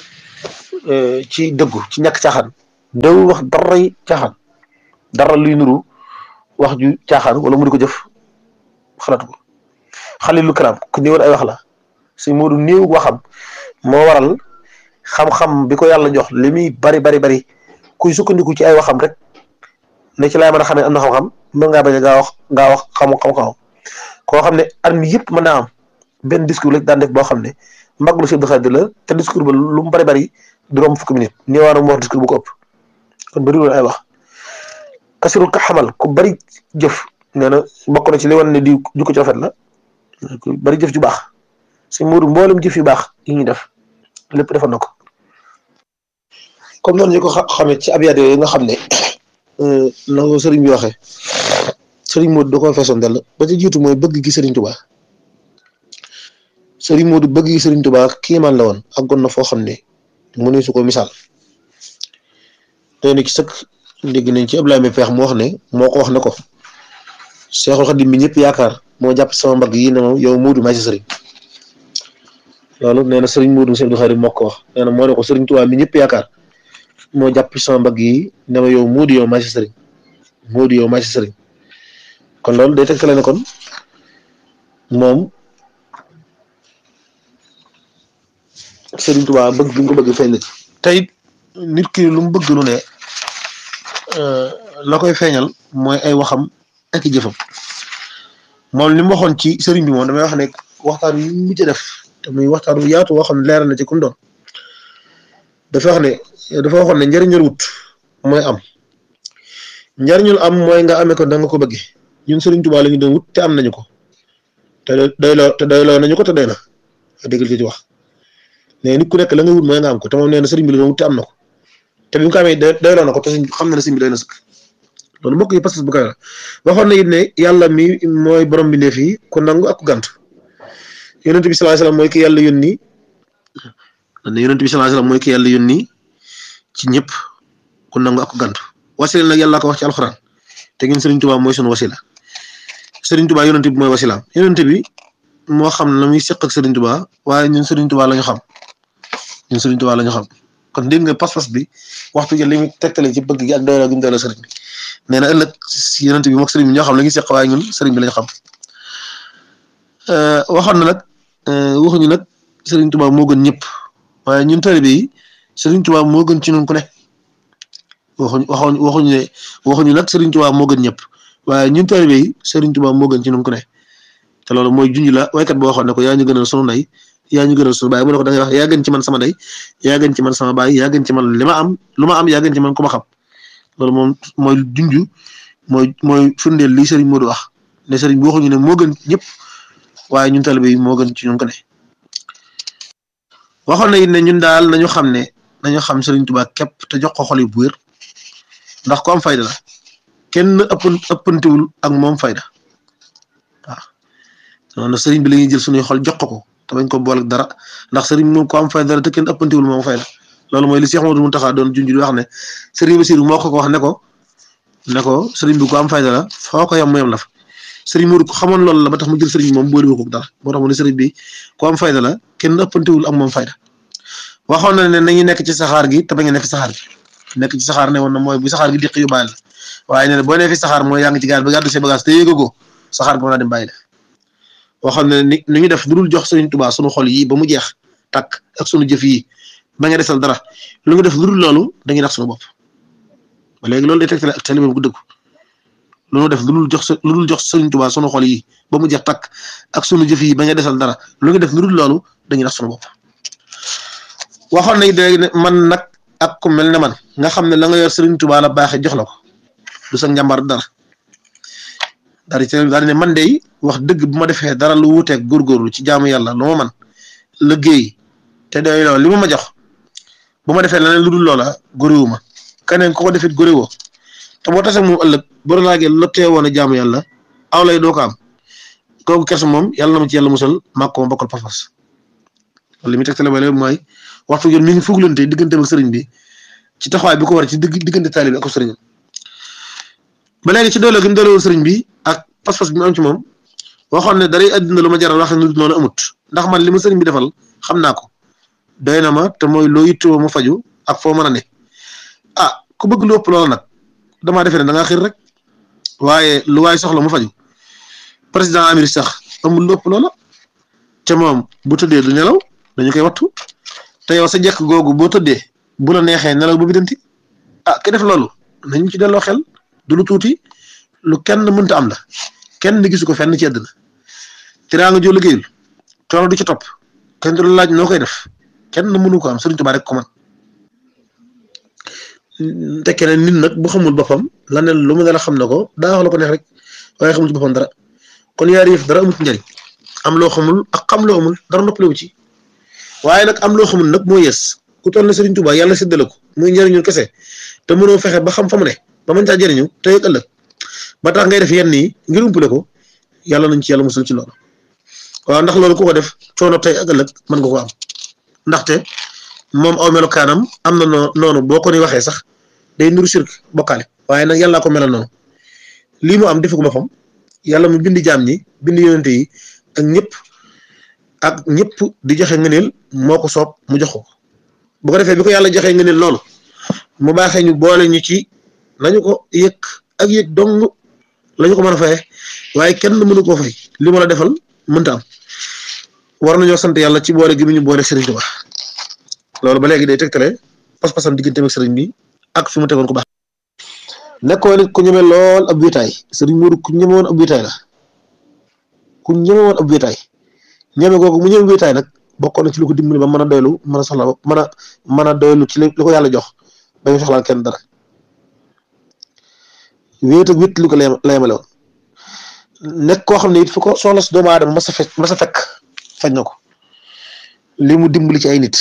ci dëggu ci ñàkk caaxaan dawul wax daray caaxaan dara luy nuru wax ju caaxaan wala mu di ko jëf xalaatu ko xalilu kalaam ku néewoon ay wax la sëriñ Modou néew waxam moo waral xam-xam bi ko yàlla jox li muy bari bari bari kuy sukkandiku ci ay waxam rek ne ci laay mën a xamee am na xam-xam mën ngaa bañ a gaa wax gaa wax xamu xam-xam koo xam ne at mi yëpp mën naa am benn discours rek daan def boo xam ne mbaglu Sëñ Abdou Khadre la te discours ba lu mu bari bari juróom fukki minute ñëwaana mu wax discours bu ko ëpp kon bëri woon ay wax kasirul ka xamal ku bari jëf nee na bokk na ci li wan ne di jukko ci rafet la ku bari jëf ju baax Sëñ Modou mboolem jëf yu baax yi ñuy def lépp defoon na ko comme noonu ñu ko xamee ci abyaat yooyu nga xam ne na ko sëriñ bi waxee sëriñ Modou da koo feesoon dell ba ci jiitu mooy bëgg gi sëriñ Tuubaa sëriñ Modou bëgg gi sëriñ Tuubaa kiimaan la woon àggoon na foo xam ne mu ne su ko misaal tey nag ci sëkk dégg nañ ci Ablaye Mbaye Peex mu wax ne moo ko wax ne ko Seexul Xadim bi ñëpp yaakaar moo jàpp sama mbagg yi ne ma yow Modou maa ci sëriñ loolu nee na sëriñ Modou Sëñ Abdou Khadre moo ko wax nee na moo ne ko sëriñ Tuubaa mi ñëpp yaakaar moo jàpp sama mbagg yi ne ma yow Modou yow maa ci sëriñ Modou yow maa ci sëriñ kon loolu day tegtale ne kon moom Sëriñ Tuubaa bëgg bi nga ko bëgg feeñ na ci tey nit ki lu mu bëgg lu ne la koy feeñal mooy ay waxam ak i jëfam moom li mu waxoon ci sëriñ bi moom damay wax ne waxtaan yu mujj def te muy waxtaan wu yaatu woo xam ne leeral na ci kum doon dafa wax ne dafa waxoon ne njëriñul wut mooy am njëriñul am mooy nga amee ko da nga ko bëggee ñun Sëriñ Tuubaa la ñu doon wut te am nañu ko te doyloo te doyloo nañu ko te doy na déggal ci ci wax mais nit ku nekk la nga wut mooy nga am ko te moom nee na sëriñ bi la doon wut te am na ko te bi mu ko amee doyloo na ko te xam na ne sëriñ bi doy na sëkk loolu mbokk yi pas-pas bu koy la waxoon na it ne yàlla mi mooy borom bi ndee fii ku nangu ak ku gànt yonent bi sallallahu alayhi wasallam mooy ki yàlla yónni ne yonent bi sallallahu alayhi wasallam mooy ki yàlla yónni ci ñëpp ku nangu ak ku gànt wasila nag yàlla ko wax ci alxuraan te ngeen sëriñ Tuubaa mooy sunu wasila sëriñ Tuubaa yonent bi mooy wasilaam yonent bi moo xam la muy seq ak sëriñ Tuubaa waaye ñun sëriñ Tuubaa la ñu xam ñun sëriñ Tuubaa la ñu xam kon dégg nga pas-pas bi waxtu ji li muy tegtale ci bëgg gi ak doyloo gi mu doyloo sëriñ bi nee na ëllëg yonent bi moom sëriñ bi ñoo xam la ñuy seq waaye ñun sëriñ bi la ñu xam waxoon na nag waxuñu nag sëriñ Tuubaa moo gën ñëpp waaye ñun taalibe yi sëriñ Tuubaa moo gën ci ñun ku ne waxuñ waxuñ waxuñu ne waxuñu nag sëriñ Tuubaa moo gën ñëpp waaye ñun taalibe yi sëriñ Tuubaa moo gën ci ñun ku ne te loolu mooy junj la waykat boo waxoon ne ko yaa ñu gënal sunu ndey yaa ñu gënal sunu baay mu ne ko da ngay wax yaa gën ci man sama ndey yaa gën ci man sama baay yaa gën ci man li ma am lu ma am yaa gën ci man ku ma xam loolu moom mooy junj mooy mooy firndeel li sëriñ Modou wax ne sëriñ bi waxuñu ne moo gën ñëpp waaye ñun taalibe yi moo gën ci ñun ko ne waxoon na it ne ñun daal nañu xam ne nañu xam sëriñ Tuubaa képp te jox ko xol yi bu wér ndax ko am fayda la kenn ëpp ëppantiwul ak moom fayda waaw noonu sëriñ bi la ñuy jël suñuy xol jox ko te bañ ko boole dara ndax sëriñ bi moom ko am fayda la te kenn ëppantiwul moom fayda loolu mooy li Cheikh Modou Mountakha doon junj di wax ne sëriñ Bassirou moo ko ko wax ne ko ne ko sëriñ bi ko am fayda la foo ko yem mu yem la fa sëriñ Modou ko xamoon loolu la ba tax mu jël sëriñ bi moom boole ko dara moo tax mu ne sëriñ bi ko am fayda la kenn ëppantiwul ak moom fayda waxoon na ne nañu nekk ci saxaar gi te bañ a nekk ci saxaar gi nekk ci saxaar ne woon na mooy bu saxaar gi diq yu bàyyi la waaye nee na boo nekkee saxaar mooy yaa ngi ci gaal ba gàddu say bagage te yéegagoo saxaar gi mën naa dem bàyyi la waxoon na ni ni ñu def lu dul jox Sëriñ Tuubaa sunu xol yi ba mu jeex takk ak sunu jëf yi ba nga desal dara lu nga def lu dul loolu dañuy nax sunu bopp ba léegi loolu day tegtale ak talibé bu dëgg lu ñu def lu dul jox lu dul jox Sëriñ Tuubaa sunu xol yi ba mu jeex takk ak sunu jëf yi ba nga desal dara lu nga def lu dul loolu dañuy nax sunu bopp waxoon nañ léegi ne man nag ak ku mel ne man nga xam ne la nga yor Sëriñ Tuubaa la baaxee jox la ko du sa njàmbar dara daal di daal di ne man de wax dëgg bu ma defee dara lu wuuteeg góorgóorlu ci jaamu yàlla lu ma man liggéey te doy loolu li ma ma jox bu ma defee leneen lu dul loola góorewu ma keneen ku ko defit góorewoo te boo tasee moom ëllëg boo laagee lottee woon a jaamu yàlla aw lay doo ko am kooku kersa moom yàlla na ma ci yàlla musal màkk ma bokkal pas-pas li muy tegtale ba léegi mooy waxtu yoon mi ngi fuglante diggante ak sëriñ bi ci taxawaay bi ko war ci digg diggante taalibe ak sëriñam ba léegi ci doole gi mu doolewul sëriñ bi ak pas-pas bi mu am ci moom waxoon ne daray àddina lu ma jaral wax ne noonu amut ndax man li ma sëriñ bi defal xam naa ko doy na ma te mooy loo yittewoo mu faju ak foo mën a ne ah ku bëgg lu ëpp loola nag damaa defee ne da ngaa xir rek waaye lu waay soxla mu faju président Amérique sax amul lu ëpp loola te moom bu tëddee du nelaw dañu koy wattu te yow sa jekk googu boo tëddee bu la neexee nelaw ba bidanti ah ki def loolu nañu ci delloo xel du lu tuuti lu kenn mënta am la kenn gisu ko fenn ci àddina tiraanga joo liggéeyul coono du ci topp kenn du la laaj noo koy def kenn mënu ko am Sëriñ Tuubaa rek ko man te keneen nit nag bu xamul boppam la ne lu mu ne la xam na ko daa wax la ko neex rek waaye xamul ci boppam dara kon yaari yëf dara amul ci njëriñ am loo xamul ak xam loo amul dara noppalewu ci waaye nag am loo xamul nag moo yées ku toll ne Sëriñ Tuubaa yàlla séddale ko muy njëriñu kese te mënoo fexe ba xam fa mu ne ba mën caa jëriñu te yëg ëllëg ba tax ngay def yenn yi ngir umpale ko yàlla nañ ci yàlla musul ci loolu waaw ndax loolu ku ko def coono tey ak ëllëg mën nga ko am ndaxte moom aw melokaanam am na noo noonu boo ko ni waxee sax day nuru sirk bokkaale waaye nag yàllaa ko melal noonu lii mu am defu ko boppam yàlla mu bindi jaam ñi bindi yonente yi ak ñëpp ak ñëpp di joxe ngëneel moo ko soob mu jox ko bu ko defee bi ko yàlla joxee ngëneel loolu mu baaxee ñu boole ñu ci nañu ko yëg ak yëg dong lañu ko mën a faye waaye kenn mënu koo fay li ma la defal mënta am war nañoo sant yàlla ci boole gi mu ñu boole Serigne Touba loolu ba léegi day tegtale pas-pasam digganteem ak Serigne bi ak fi mu tegoon ko baax. nekkoon nit ku ñeme lool ab wéetaay Serigne Mourou ku ñemewoon ab wéetaay la ku ñemewoon ab wéetaay ñeme googu mu ñeme wéetaay nag bokkoon na ci lu ko dimbali ba mën a doylu mën a soxla mën a mën a doylu ci li ko yàlla jox ba ñu soxlaal kenn dara wéet ak wét lu ko la yemale woon nekk koo xam ne it fu ko soxla si doomu aadama mas a fekk mas a fekk faj na ko li mu dimbali ci ay nit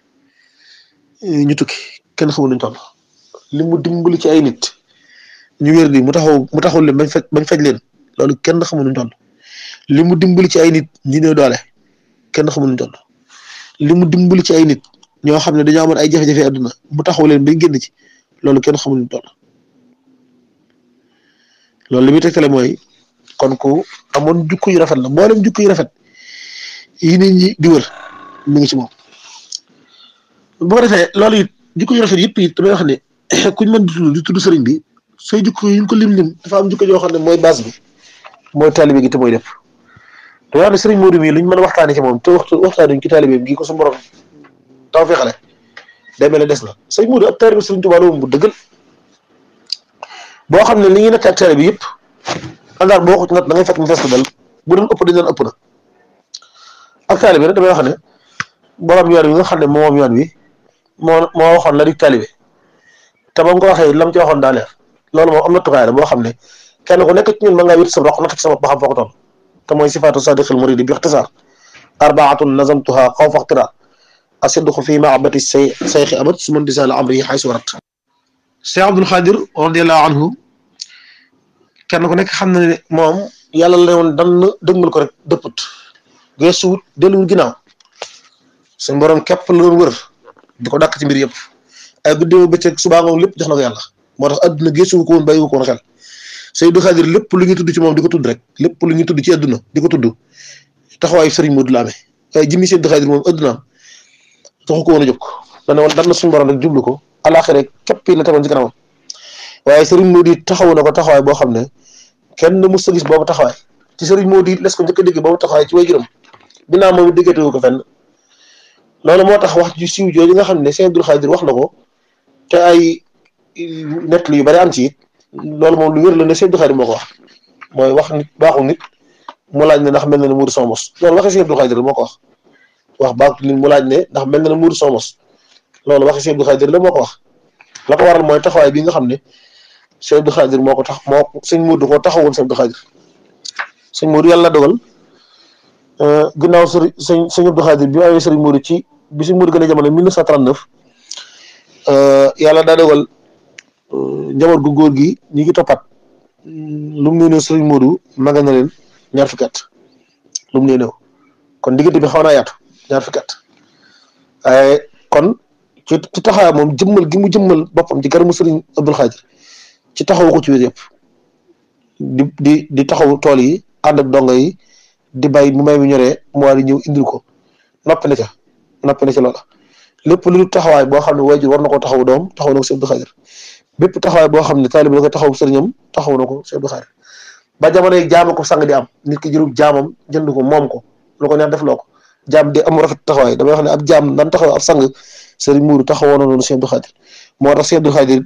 ñu tukki kenn xamul nuñ toll li mu dimbali ci ay nit ñu wér di mu taxaw mu taxaw leen bañ faj bañ faj leen loolu kenn xamul nuñ toll li mu dimbali ci ay nit ñi néew doole kenn xamul nuñ toll li mu dimbali ci ay nit ñoo xam ne dañoo amoon ay jafe-jafe àdduna mu taxaw leen bañ génn ci loolu kenn xamul nuñ toll loolu li muy tegtale mooy kon ku amoon jukko yu rafet la mboolem jukko yu rafet yi nit ñi di wër mi ngi ci moom bu ko defee loolu it jukko yu rafet yëpp it damay wax ne kuñ mën di tudd di tudd sëriñ bi sooy jukko yi ñu ko lim lim dafa am jukko yoo xam ne mooy base bi mooy taalibe gi te mooy lépp te wax ne sëriñ Modou mii luñ mën a waxtaanee ci moom te waxtu waxtaanuñ ci taalibe gi ko su borom taw fexale day mel ne des na sëriñ Modou ab taalibe sëriñ Tuubaa la moom bu dëggal boo xam ne li ñuy nekk ak taalibe bi yëpp àndaar boo ko ci nat da ngay fekk mu fees ko dal bu doon ëpp dañ doon ëpp na ak taalibe bi nag damay wax ne borom yoon wi nga xam ne moom yoon wi moo moo waxoon la di taalibe te ba mu ko waxee lam ci waxoon daa leer loolu moom am na tukaay la boo xam ne kenn ku nekk ci ñun mën ngaa wér sa roq natt ci sa bopp ba xam foo ko toll te mooy sifaatu sadiqil muridi bi ixtisaar arbaatun nazamtuha xawfa ixtira asidqu fi mahabati say sayxi abat su mën disaal amri xay su warat Cheikh Abdul Xaadir radiallahu anhu kenn ku nekk xam na ne moom yàlla la ne woon dan dëgmal ko rek dëpput geesuwut delluwul ginnaaw suñ borom képp la doon wër di ko dàkk ci mbir yëpp ay guddi ma bëccëg subaa ngoon lépp jox na ko yàlla moo tax adduna geesuwu ko woon bàyyiwu ko woon xel Seydou Xaadir lépp lu ñuy tudd ci moom di ko tudd rek lépp lu ñuy tudd ci adduna di ko tudd taxawaayu sëriñ Modou la amee waaye jëmmi Seydou Xaadir moom addunaam taxu ko woon a jóg dana woon dan na suñu borom rek jublu ko alaxira képp la tegoon ci kanamam waaye sëriñ Modou it taxawu na ko taxawaay boo xam ne kenn mës a gis boobu taxawaay ci sëriñ Modou it les ko njëkk a dégg boobu taxawaay ci way juróom ginnaaw moom it déggatewu ko fenn loolu moo tax wax ju siiw jooju nga xam ne Sëriñ Abdul Xaadir wax na ko te ay nett yu bari am ci it loolu moom lu wér la ne Sëriñ Abdul Xaadir moo ko wax mooy wax nit baaxul nit mu laaj ne ndax mel na ne muuru son mos loolu waxee Sëriñ Abdul Xaadir moo ko wax wax baaxul nit mu laaj ne ndax mel na ne muuru son mos loolu waxee Sëriñ Abdul Xaadir la moo ko wax la ko waral mooy taxawaay bi nga xam ne Sëriñ Abdul Xaadir moo ko tax moo sëñ Moodu ko taxawoon Sëriñ Abdul Xaadir sëñ Moodu yàlla dogal ginnaaw sëriñ sëñ sëñ Abdul Xaadir bi amee Sëriñ Moodu ci bi sëñ Moodu gën a jamono 1939 yàlla daa dogal njaboot gu góor gi ñi ngi toppat lu mu nee Sëriñ Moodu magal na leen ñaar fukki at lu mu nee kon diggante bi xaw naa yaatu ñaar fukki at waaye kon ci ci taxawaay moom jëmmal gi mu jëmmal boppam ci garamu Sëriñ Abdul Xaadir ci taxawu ko ci wér yëpp di di di taxaw tool yi ànd ak dongo yi di bay mu may mi ñoree mu war di ñëw indil ko noppi na ca nappi na ci loola lépp lu taxawaay boo xam ne waajur war na ko taxaw doom taxaw na ko Sëñ Abdou Khadir bépp taxawaay boo xam ne taalibe da koy taxaw sëriñam taxaw na ko Sëñ Abdou Khadir ba jamono yi jaama ko sang di am nit ki jërub jaamam jënd ko moom ko lu ko neex def loo ko jaam di am rafet taxawaay damay wax ne ab jaam daan taxaw ab sang sëriñ muuru taxawoon na noonu Sëñ Abdou Khadir moo tax Sëñ Abdou Khadir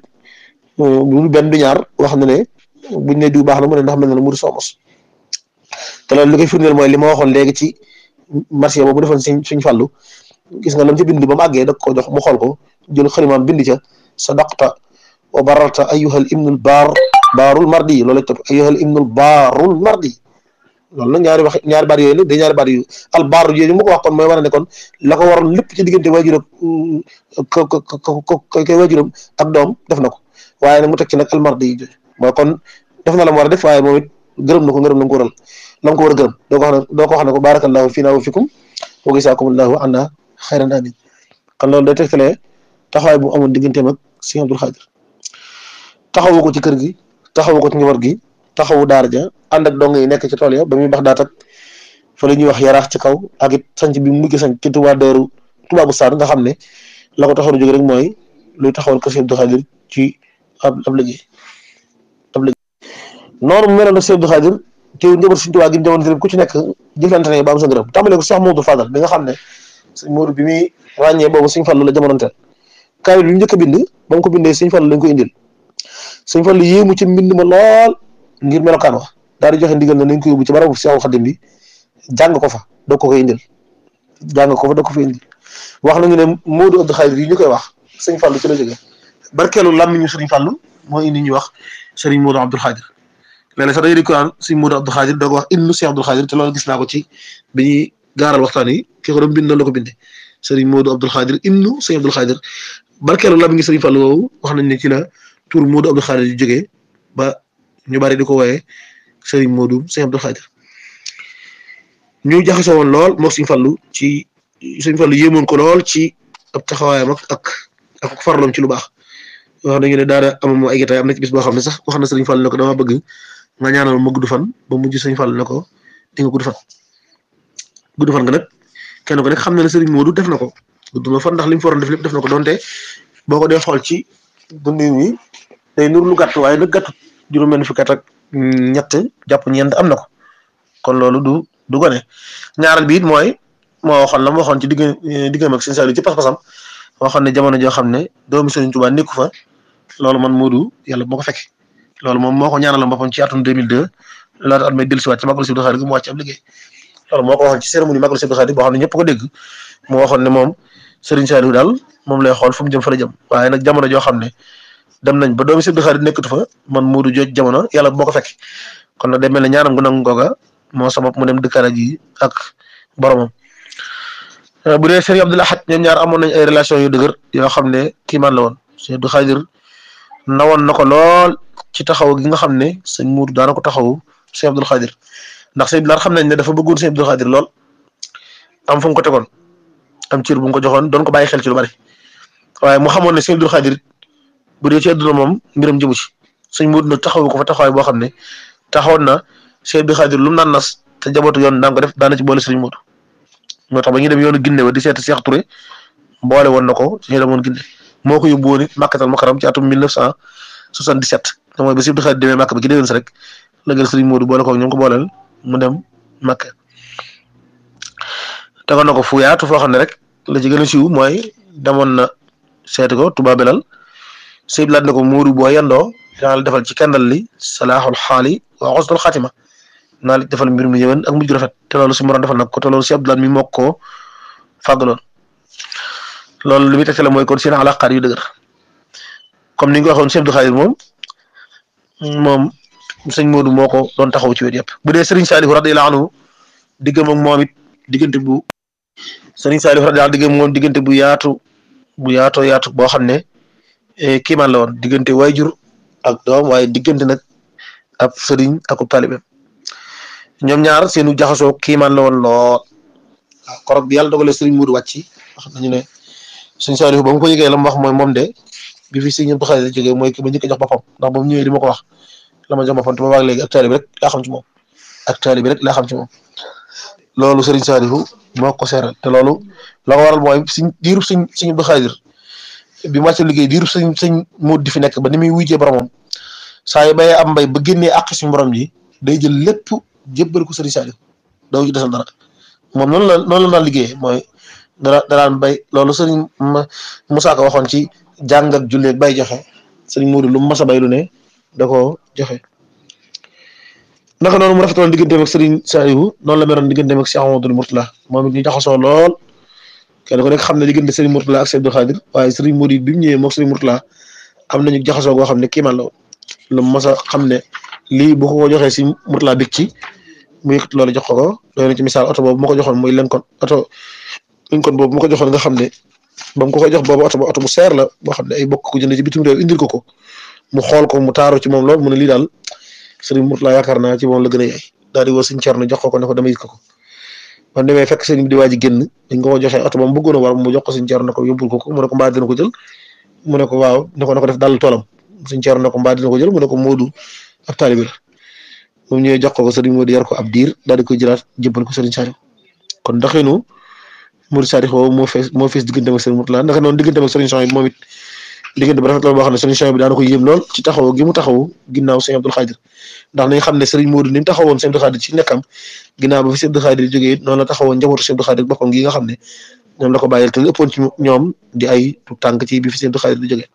lu benn du ñaar wax na ne buñ ne diw baax na mu ne ndax mel na ne muuru soomos te loolu li koy firndeel mooy li ma waxoon léegi ci marché boobu defoon suñ suñ fàllu gis nga lam ci bind ba mu àggee da ko jox mu xool ko jël xalimaam bind ca sadaqta wa bararta ayyuhal ibnul baar baarul mardi loolu la topp ayyuhal ibnul baarul mardi loolu nag ñaari wax ñaari baat yooyu la day ñaari baat yu al baar yooyu mu ko wax kon mooy wane ne kon la ko waroon lépp ci diggante waajur ak ko ko ko koy waajuram ak doom def na ko waaye nag mu teg ci nag al mardi yi jooju mooy kon def na la mu war a def waaye moom it gërëm na ko gërëm na ko waral la ko war a gërëm doo ko wax ne doo ko wax ne ko barakallahu fiina wa fikum wa gisaakumullahu anna xayran amin kon loolu day tegtalee taxawaay bu amoon digganteem ak Sëñ Abdou Khadir taxawu ko ci kër gi taxawu ko ci njaboot gi taxawu daara ja ànd ak dong yi nekk ci tool ya ba muy bax daat ak fa la ñuy wax yaraax ci kaw ak it sanc bi mu mujj sanc ci Tuubaa Daaru Tuubaa bu Saan nga xam ne la ko taxaw a jóg rek mooy luy taxawal kër Sëñ Abdou Khadir ci ab ab liggéey ab liggéey noonu mu meloon ak Sëñ Abdou Khadir teew njaboot Sëñ Tuubaa gi jamono ku ci nekk jëflante ne ba am sa ngërëm tàmbale ko Cheikh Modou Fadal bi nga xam ne sëñ Modou bi muy ràññee boobu Sëñ Fallu la jamonoonteel kaamil bi mu njëkk a bind ba mu ko bindee Sëñ Fallu lañ ko indil Sëñ Fallu yéemu ci mbind ma lool ngir melokaan wax daal di joxe ndigal na nañ ko yóbbu ci barabu Seexul Xadim bi jàng ko fa doo ko koy indil jàng ko fa doo ko fa indil wax nañu ne Modou Abdou Khadir yi ñu koy wax Sëñ Fallu ci la jógee barkeelu làmmiñu Sëriñ Fallu moo indi ñuy wax Sëriñ Modou Abdou Khadir léeg-léeg sax dañuy di ko naan Sëriñ Modou Abdou Khadir doo ko wax innu Seex Abdou Khadir te loolu gis naa ko ci bi ñuy gaaral waxtaan yi ki ko doon bind la ko bindee Sëriñ Modou Abdou Khadir innu Sëriñ Abdou Khadir barkeelu làmmiñu Sëriñ Fallu woowu wax nañ ne ci la tur Modou Abdou Khadir yu jógee ba ñu bari di ko wooyee Sëriñ Modou Sëriñ Abdou Khadir ñu jaxasoo woon lool moog Sëriñ Fallu ci Sëriñ Fallu yéemoon ko lool ci ab taxawaayam ak ak ak farloom ci lu baax wax nañu ne daara am ay gitaay am na ci bis boo xam ne sax wax na Sëriñ Fallu ne ko dama bëgg nga ñaanal ma gudd fan ba mujj Sëriñ Fallu ne ko di nga gudd fan gudd fan nga nag kenn ko nekk xam na ne Sëriñ Modou def na ko gudd na fan ndax li mu foroon def lépp def na ko donte boo ko dee xool ci dundin wi day nur lu gàtt waaye nag gàtt juróom-benn fukki at ak ñett jàpp ñeent am na ko kon loolu du du gone ñaareel bi it mooy moo waxoon la ma waxoon ci digg diggam ak Sëriñ Saliou ci pas-pasam waxoon ne jamono joo xam ne doomu Sëriñ Tuubaa nekku fa loolu man Modou yàlla moo ko fekk loolu moom moo ko ñaanal boppam ci atum 2002 laata at may dellusiwaat ci Magal Sëriñ Abdou Khadir gi mu wàcc ab liggéey loolu moo ko waxoon ci cérémonie Magal Sëriñ Abdou Khadir boo xam ne ñëpp ko dégg mu waxoon ne moom Sëriñ Saliou daal moom lay xool fu mu jëm fa la jëm waaye nag jamono joo xam ne dem nañ ba doomu Sëriñ Abdou Khadir nekkatu fa man Modou jooj jamono yàlla moo ko fekk kon nag day mel ne ñaanam gu nangu googa moo sabab mu dem dëkkaale ji ak boromam bu dee Sëriñ Abdou Lahad ñoom ñaar amoon nañ ay relation yu dëgër yoo xam ne kii man la woon Sëriñ Abdou Khadir nawoon na ko lool ci taxaw gi nga xam ne sëñ Modou daana ko taxawu Sëriñ Abdou Khadir ndax Sëriñ Abdou Lahad xam nañ ne dafa bëggoon Sëriñ Abdou Khadir lool am fu mu ko tegoon am cër bu mu ko joxoon doon ko bàyyi xel ci lu bari waaye mu xamoon ne Sëriñ Abdou Khadir bu dee ci àdduna moom mbiram jëmu ci sëñ Modou nag taxawu ko fa taxawaay boo xam ne taxawoon na Sëriñ Abdou Khadir lu mu naan nas te jabootu yoon daan ko def daana ci boole Sëriñ Modou moo tax ba ñuy dem yoonu Ginne ba di seeti Cheikh Touré mboole woon na ko ci ñu demoon Ginne moo ko yóbbu woon it Makkatal Mukarram ci atum 1977 te mooy ba Sëriñ Abdou Khadir demee Makka ba ci déwén si rek la gën Sëriñ Modou boole ko ñoom ko booleel mu dem Makka tegoon na ko fu yaatu foo xam ne rek la ci gën a siiw mooy demoon na seeti ko Touba Belal sëñ laat na ko Modou boo yendoo dinaa la defal ci kendal li salaaxul xaali wa xosnul xaatima naa la defal mbir mu yëwen ak mujj rafet te loolu si moroon defal nag ko te loolu si Abdoulaye mi moo ko fàggaloon loolu li muy tegtale mooy kon seen alaqaar yu dëgër comme ni nga ko waxoon Sëñ Abdou Khadir moom moom sëñ Modou moo ko doon taxaw ci wet yëpp bu dee Serigne Saliou radiyallahu anhu diggam ak moom it diggante bu Serigne Saliou radiyallahu anhu diggam moom diggante bu yaatu bu yaatoo yaatu boo xam ne kiimaan la woon diggante waajur ak doom waaye diggante nag ab sëriñ ak taalibeem ñoom ñaar seenu jaxasoo kiimaan la woon lool waaw korog bi yàlla dogalee sëriñ Modou wàcc wax nañu ne sëñ Saliou ba mu ko yëgee la mu wax mooy moom de bi fi sëñ Abdou Khadir jógee mooy ki ma njëkk a jox boppam ndax ba mu ñëwee di ma ko wax la ma jox boppam te ba waag léegi ak taalibe rek laa xam ci moom ak taalibe rek laa xam ci moom loolu Serigne Saliou moo ko seeral te loolu la ko waral mooy suñ diirub suñ suñ Abdou Khadir bi mu wàcce liggéey diirub suñ suñ muut di fi nekk ba ni muy wujjee boromam saa yu bayee am mbay ba génnee àq suñu borom ji day jël lépp jébbal ko Serigne Saliou doo ci desal dara moom noonu la noonu la daan liggéeyee mooy dara daraan bay loolu Serigne Moussa Ka waxoon ci jàng ak julli ak bay joxe Serigne Modou lu mu mas a bay lu ne da koo joxe. naka noonu mu rafetoon digganteem ak Serigne Saliou noonu la meroon digganteem ak Cheikh Amadou Mourtala moom it ñu jaxasoo lool kenn ku nekk xam ne diggante Serigne Mourtala ak Cheikh Abdou Khadir waaye Serigne Modou bi mu ñëwee moog Serigne Mourtala am nañu jaxasoo goo xam ne kii man la lu mu mas a xam ne lii bu ko joxee si Mourtala big ci mu yëkkati loolu jox ko ko doy na ci misaal oto boobu ma ko joxoon muy Lincoln oto Lincoln boobu ma ko joxoon nga xam ne ba mu ko koy jox boobu oto oto bu seer la boo xam ne ay bokk ko jënd ci bitim réew indil ko ko mu xool ko mu taaru ci moom lool mu ne lii daal Serigne Mourtala yaakaar naa ci moom la gën a yaay daal di woo Serigne Thierno jox ko ko ne ko dama yit ko ko man demee fekk Serigne bi di waaj a génn dañ ko ko joxee oto ba mu bëggoon a war mu jox ko Serigne Thierno ne ko yóbbul ko ko mu ne ko mbaa dina ko jël mu ne ko waaw ne ko ne ko def dal toolam Serigne Thierno ne ko mbaa dina ko jël mu ne ko Modou ab taalibi la moom ñëwee jox ko ko Serigne Modou yar ko ab diir daal di koy jëlaat jëbbal ko Serigne Saliou kon doxinu Modou Saliou boobu moo fees moo fees digganteem ak Serigne Mourtala ndax noonu digganteem ak Serigne Saliou moom it diggante bu rafet la boo xam ne Serigne Saliou bi daana ko yéem lool ci taxaw gi mu taxaw ginnaaw Serigne Abdou Khadir ndax nañ xam ne Serigne Modou ni mu taxawoon Serigne Abdou Khadir ci nekkam ginnaaw ba fi Serigne Abdou Khadir jógee it noonu la taxawoon njabootu Serigne Abdou Khadir boppam gi nga xam ne ñoom la ko bàyyil te ëppoon ci ñoom di ay tànk ci bi fi Serigne Abdou Khadir di jógee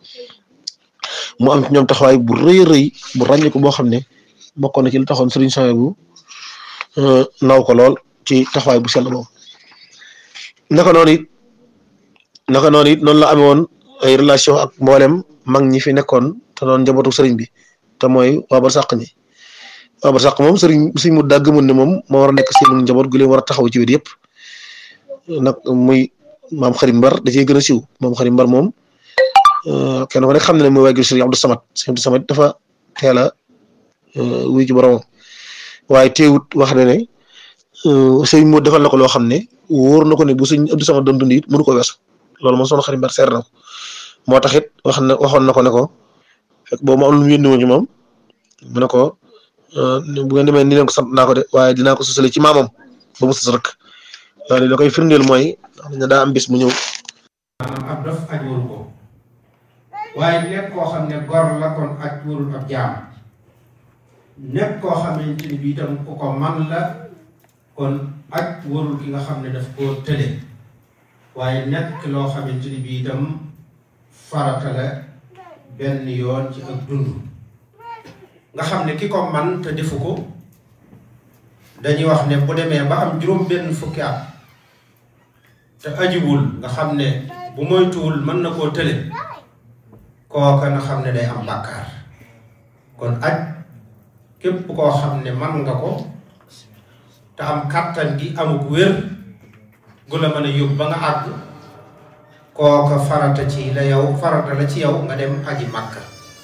mu am ci ñoom taxawaay bu rëy a rëy bu ràññeeku boo xam ne bokkoon na ci lu taxoon Serigne Saliou bu naw ko lool ci taxawaay bu sell boobu naka noonu it naka noonu it noonu la amee woon ay relation ak mboolem mag ñi fi nekkoon te doon njabootu sëriñ bi te mooy waa barsàq ñi waa barsàq moom sëriñ sëriñ mu daa gëmoon ne moom moo war a nekk seen njaboot gu leen war a taxaw ci wet yëpp nag muy maam xarim mbar da cee gën a siiw maam xarim mbar moom kenn ko nekk xam ne ne mooy waajur sëriñ Abdou Samad sëriñ Abdou Samad dafa teel a wuy ci boromam waaye teewut wax na ne sëriñ moo defal na ko loo xam ne wóor na ko ne bu sëriñ Abdou Samad doon dund it mënu ko weesu loolu moom soxna xarim mbar seer na ko moo tax it wax na waxoon na ko ne ko fekk boobu ma am lu mu yónni woon ci moom mu ne ko bu ngeen demee ni leen ko sant naa ko de waaye dinaa ko sosale ci maamam ba mu sës rek loolu la koy firndeel mooy xam ne daa am bis mu ñëw. maanaam ab dof aj waru ko waaye nekk koo xam ne gor la kon aj warul ab jaam nekk koo xamante ni bii itam ku ko man la kon aj warul ki nga xam ne daf koo tële waaye nekk loo xamante ni bii itam farata la benn yoon ci ak dund nga xam ne ki ko man te defu ko dañuy wax ne bu demee ba am juróom benn fukki at te ajiwul nga xam ne bu moytuwul mën na koo tële kooka na xam ne day am bàkkaar kon aj képp koo xam ne man nga ko te am kàttan gi amuk wér gu la mën a yóbbu ba nga àgg kooka farata ci la yow farata la ci yow nga dem aji màkka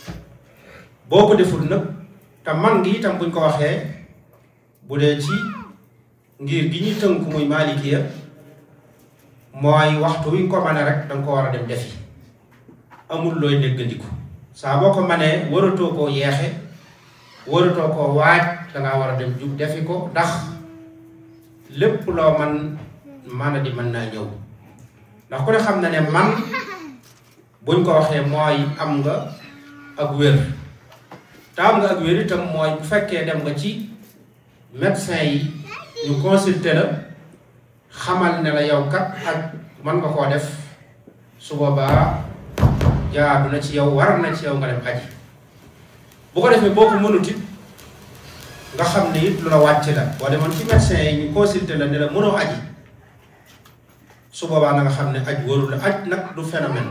boo ko deful nag te man gi itam buñ ko waxee bu dee ci ngir gi ñuy tënk muy maalikiya mooy waxtu wi ko mane rek danga ko war a dem defi amul looy déggandiku saa boo ko manee waratoo koo yeexe waratoo koo waaj dangaa war a dem jub defi ko ndax lépp loo man man a di mën naa ñëw ndax ku ne xam na ne man buñ ko waxee mooy am nga ak wér te am nga ak wér itam mooy bu fekkee dem nga ci médecin yi ñu consulter la xamal ne la yow kat ak mën nga koo def su boobaa jaadu na ci yow war na ci yow nga dem aji bu ko defee boo ko mënut it nga xam ne it lu la wàcc la boo demoon ci médecin yi ñu consulter la ne la mënoo aji su boobaa na nga xam ne aj warul la aj nag du phénomène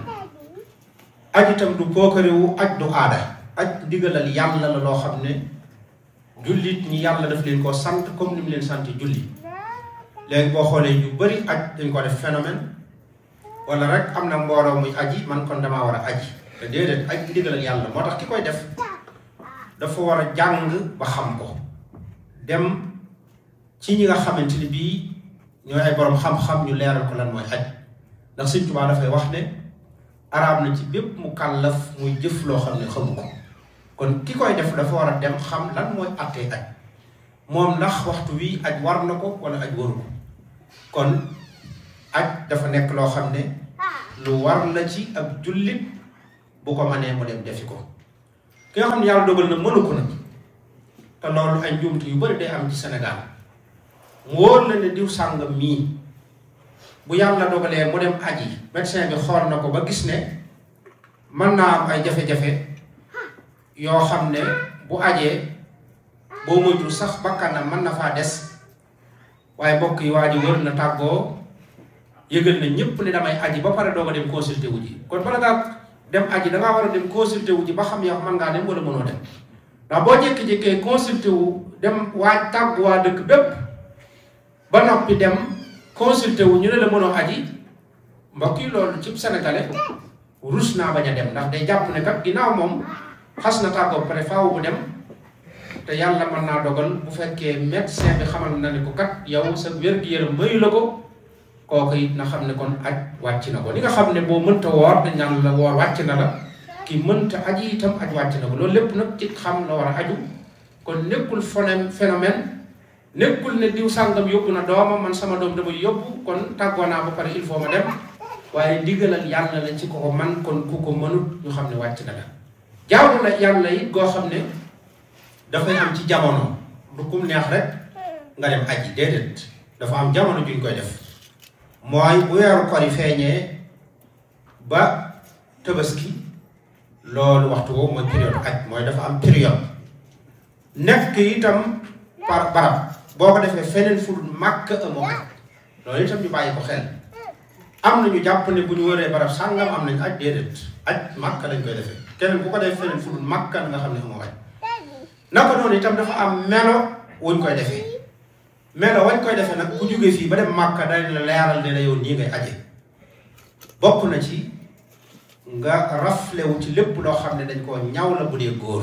aj itam du pookarewu aj du aada aj digalal yàlla la loo xam ne jullit ñi yàlla daf leen ko sant comme ni mu leen sant julli léegi boo xoolee ñu bari aj dañ ko def phénomène wala rek am na mbooloo muy aji man kon damaa war a aji te déedéet aj digalal yàlla moo tax ki koy def dafa war a jàng ba xam ko dem ci ñi nga xamante ni bii ñooy ay borom xam-xam ñu leeral ko lan mooy aj ndax Sëñ Tuubaa dafay wax ne araam na ci bépp mu kàllaf muy jëf loo xam ne xamu ko kon ki koy def dafa war a dem xam lan mooy attee aj moom ndax waxtu wi aj war na ko wala aj waru ko kon aj dafa nekk loo xam ne lu war la ci ab jullit bu ko mënee mu dem defi ko ki nga xam ne yàlla dogal na mënu ko nag te loolu ay njuumte yu bari day am ci Sénégal mu wóor la ne diw sàngam mii bu yàlla dogalee mu dem aji médecin bi xool na ko ba gis ne mën naa am ay jafe-jafe yoo xam ne bu ajee boo moytul sax bakkanam mën na faa des waaye mbokk yi waa ji wër na tàggoo yëgal na ñëpp ne damay aji ba pare doog a dem consulté wu ji kon bala ngaa dem aji dangaa war a dem consulté wu ji ba xam yow mën ngaa dem wala mënoo dem ndax boo jékki-jékkee consulté wu dem waaj tàggu waa dëkk bépp ba noppi dem consulté wu ñu ne la mënoo aji mbokk yi loolu ci sénégalais rus naa bañ a dem ndax day jàpp ne kat ginnaaw moom xas na tàggoo pare faaw bu dem te yàlla mën naa dogal bu fekkee médecin bi xamal na ne ko kat yow sa wér-gu-yaram mayu la ko kooku it na xam ne kon aj wàcc na ko li nga xam ne boo mënta woor dañ naan la woor wàcc na la ki mënta aji itam aj wàcc na ko loolu lépp nag ci xam la war a aju kon nekkul phénomène phénomène nekkul ne diw sàngam yóbbu na doomam man sama doom damay yóbbu kon tàggoo naa ba pare il faut ma dem waaye ndigalal yàlla la ci ko ko man kon ku ko mënut ñu xam ne wàcc na la jaamu la yàlla it goo xam ne dafay am ci jamono du kum neex rek nga dem aji déedéet dafa am jamono juñ koy def mooy bu weeru kor yi feeñee ba tabaski loolu waxtu woowu mooy période aj mooy dafa am période nekk itam par barab boo ko defee feneen fu dul màkk amoo aj loolu itam ñu bàyyi ko xel am na ñu jàpp ne bu ñu wëree barab sàngam am nañ aj déedéet aj màkk lañ koy defee keneen bu ko defee feneen fu dul màkk nga xam ne amoo aj naka noonu itam dafa am melo wuñ koy defee melo wañ koy defee nag ku jógee fii ba dem màkka dañ la leeral ne la yow nii ngay aje bokk na ci nga raflewu ci lépp loo xam ne dañ koo ñaw la bu dee góor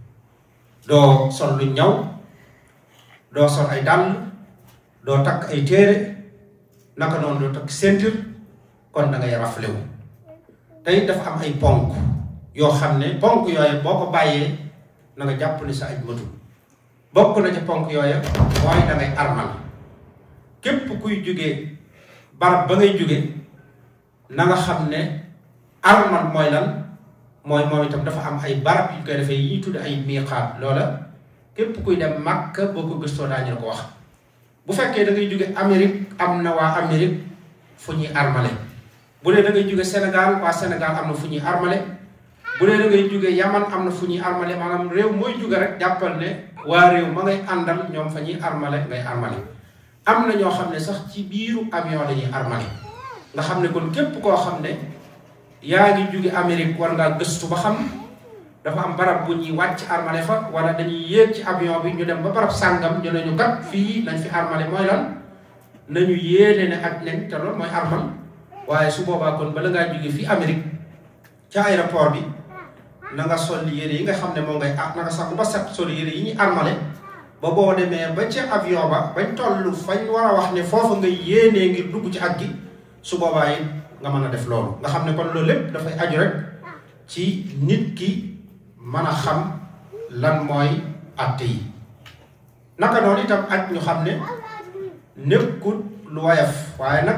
doo sol lu ñaw doo sol ay dàll doo takk ay téere naka noonu doo takk ceinture kon da ngay raflewu tey dafa am ay ponk yoo xam ne ponk yooyu boo ko bàyyee na nga jàpp ni sa aj matul bokk na ci ponk yooya mooy da ngay armal képp kuy jóge barab ba ngay jóge na nga xam ne armal mooy lan mooy moom itam dafa am ay barab yu koy defee yi tudd ay miiqaat loola képp kuy dem Makka boo ko gëstoo daañu la ko wax bu fekkee da ngay jóge Amérique am na waa Amérique fu ñuy armale bu dee da ngay jóge Sénégal waa Sénégal am na fu ñuy armale bu dee da ngay jóge Yaman am na fu ñuy armale maanaam réew mooy jóge rek jàppal ne waa réew ma ngay àndal ñoom fa ñuy armale ngay armale am na ñoo xam ne sax ci biiru avion dañuy armale nga xam ne kon képp koo xam ne yaa ngi jóge Amérique war ngaa gëstu ba xam dafa am barab bu ñuy wàcc armale fa wala dañuy yéeg ci avion bi ñu dem ba barab sàngam ñu ne ñu kat fii nañ fi armale mooy lan nañu yéene ne ak nen te loolu mooy armal waaye su boobaa kon bala ngaa jóge fii Amérique ca aéroport bi na nga sol yére yi nga xam ne moom ngay ah na nga sax ba set sol yére yi ñuy armale ba boo demee ba ca avion ba bañ toll fañ war a wax ne foofu nga yéenee ngir dugg ci at gi su boobaa it nga mën a def loolu nga xam ne kon loolu lépp dafay aju rek ci nit ki mën a xam lan mooy atte yi naka noonu itam aj ñu xam ne nekkut lu woyof waaye nag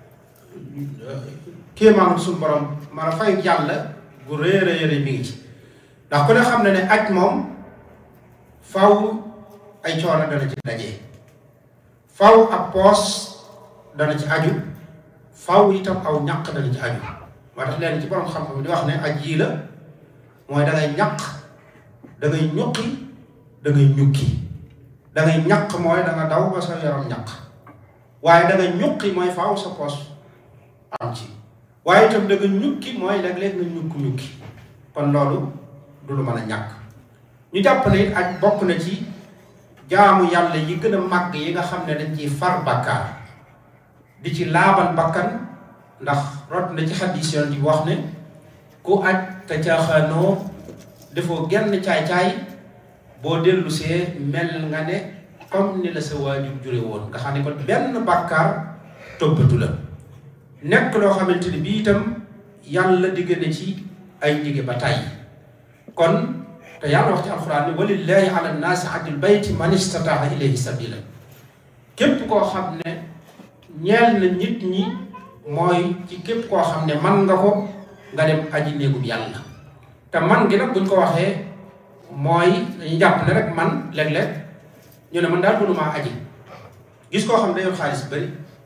kéemaanu suñu borom man a fayu yàlla gu rëy a rëy mi ngi ci ndax ku ne xam ne ne aj moom faw ay coono dana ci dajee faw ab poos dana ci aju faw itam aw ñaq dana ci aju moo tax leen ci borom xam-xam di wax ne aj yii la mooy da ngay ñaq da ngay ñuqi da ngay ñukki da ngay ñaq mooy da nga daw ba sa yaram ñaq waaye da nga ñuqi mooy faaw sa poos am ci waaye itam da nga ñukki mooy léeg-léeg nga ñukk ñukki kon loolu du lu mën a ñàkk ñu jàpp ne it ak bokk na ci jaamu yàlla yi gën a màgg yi nga xam ne dañ ciy far bàkkaar di ci laabal bakkan ndax rot na ci xadis yoon di wax ne ku aj te caaxaanoo defoo genn caay-caay boo dellu see mel nga ne comme ni la sa waajur jure woon nga xam ne kon benn bàkkaar toppatu la nekk loo xamante ni bii itam yàlla digg na ci ay digge ba tàyyi kon te yàlla wax ci alxuraan ni walillahi ala nnaasi ajjul bayti man istataa ilayhi sabila képp koo xam ne ñeel na nit ñi mooy ci képp koo xam ne man nga ko nga dem aji néegub yàlla te man gi nag buñ ko waxee mooy dañuy jàpp ne rek man léeg-léeg ñu ne man daal mënumaa aji gis koo xam ne dayoon xaalis bari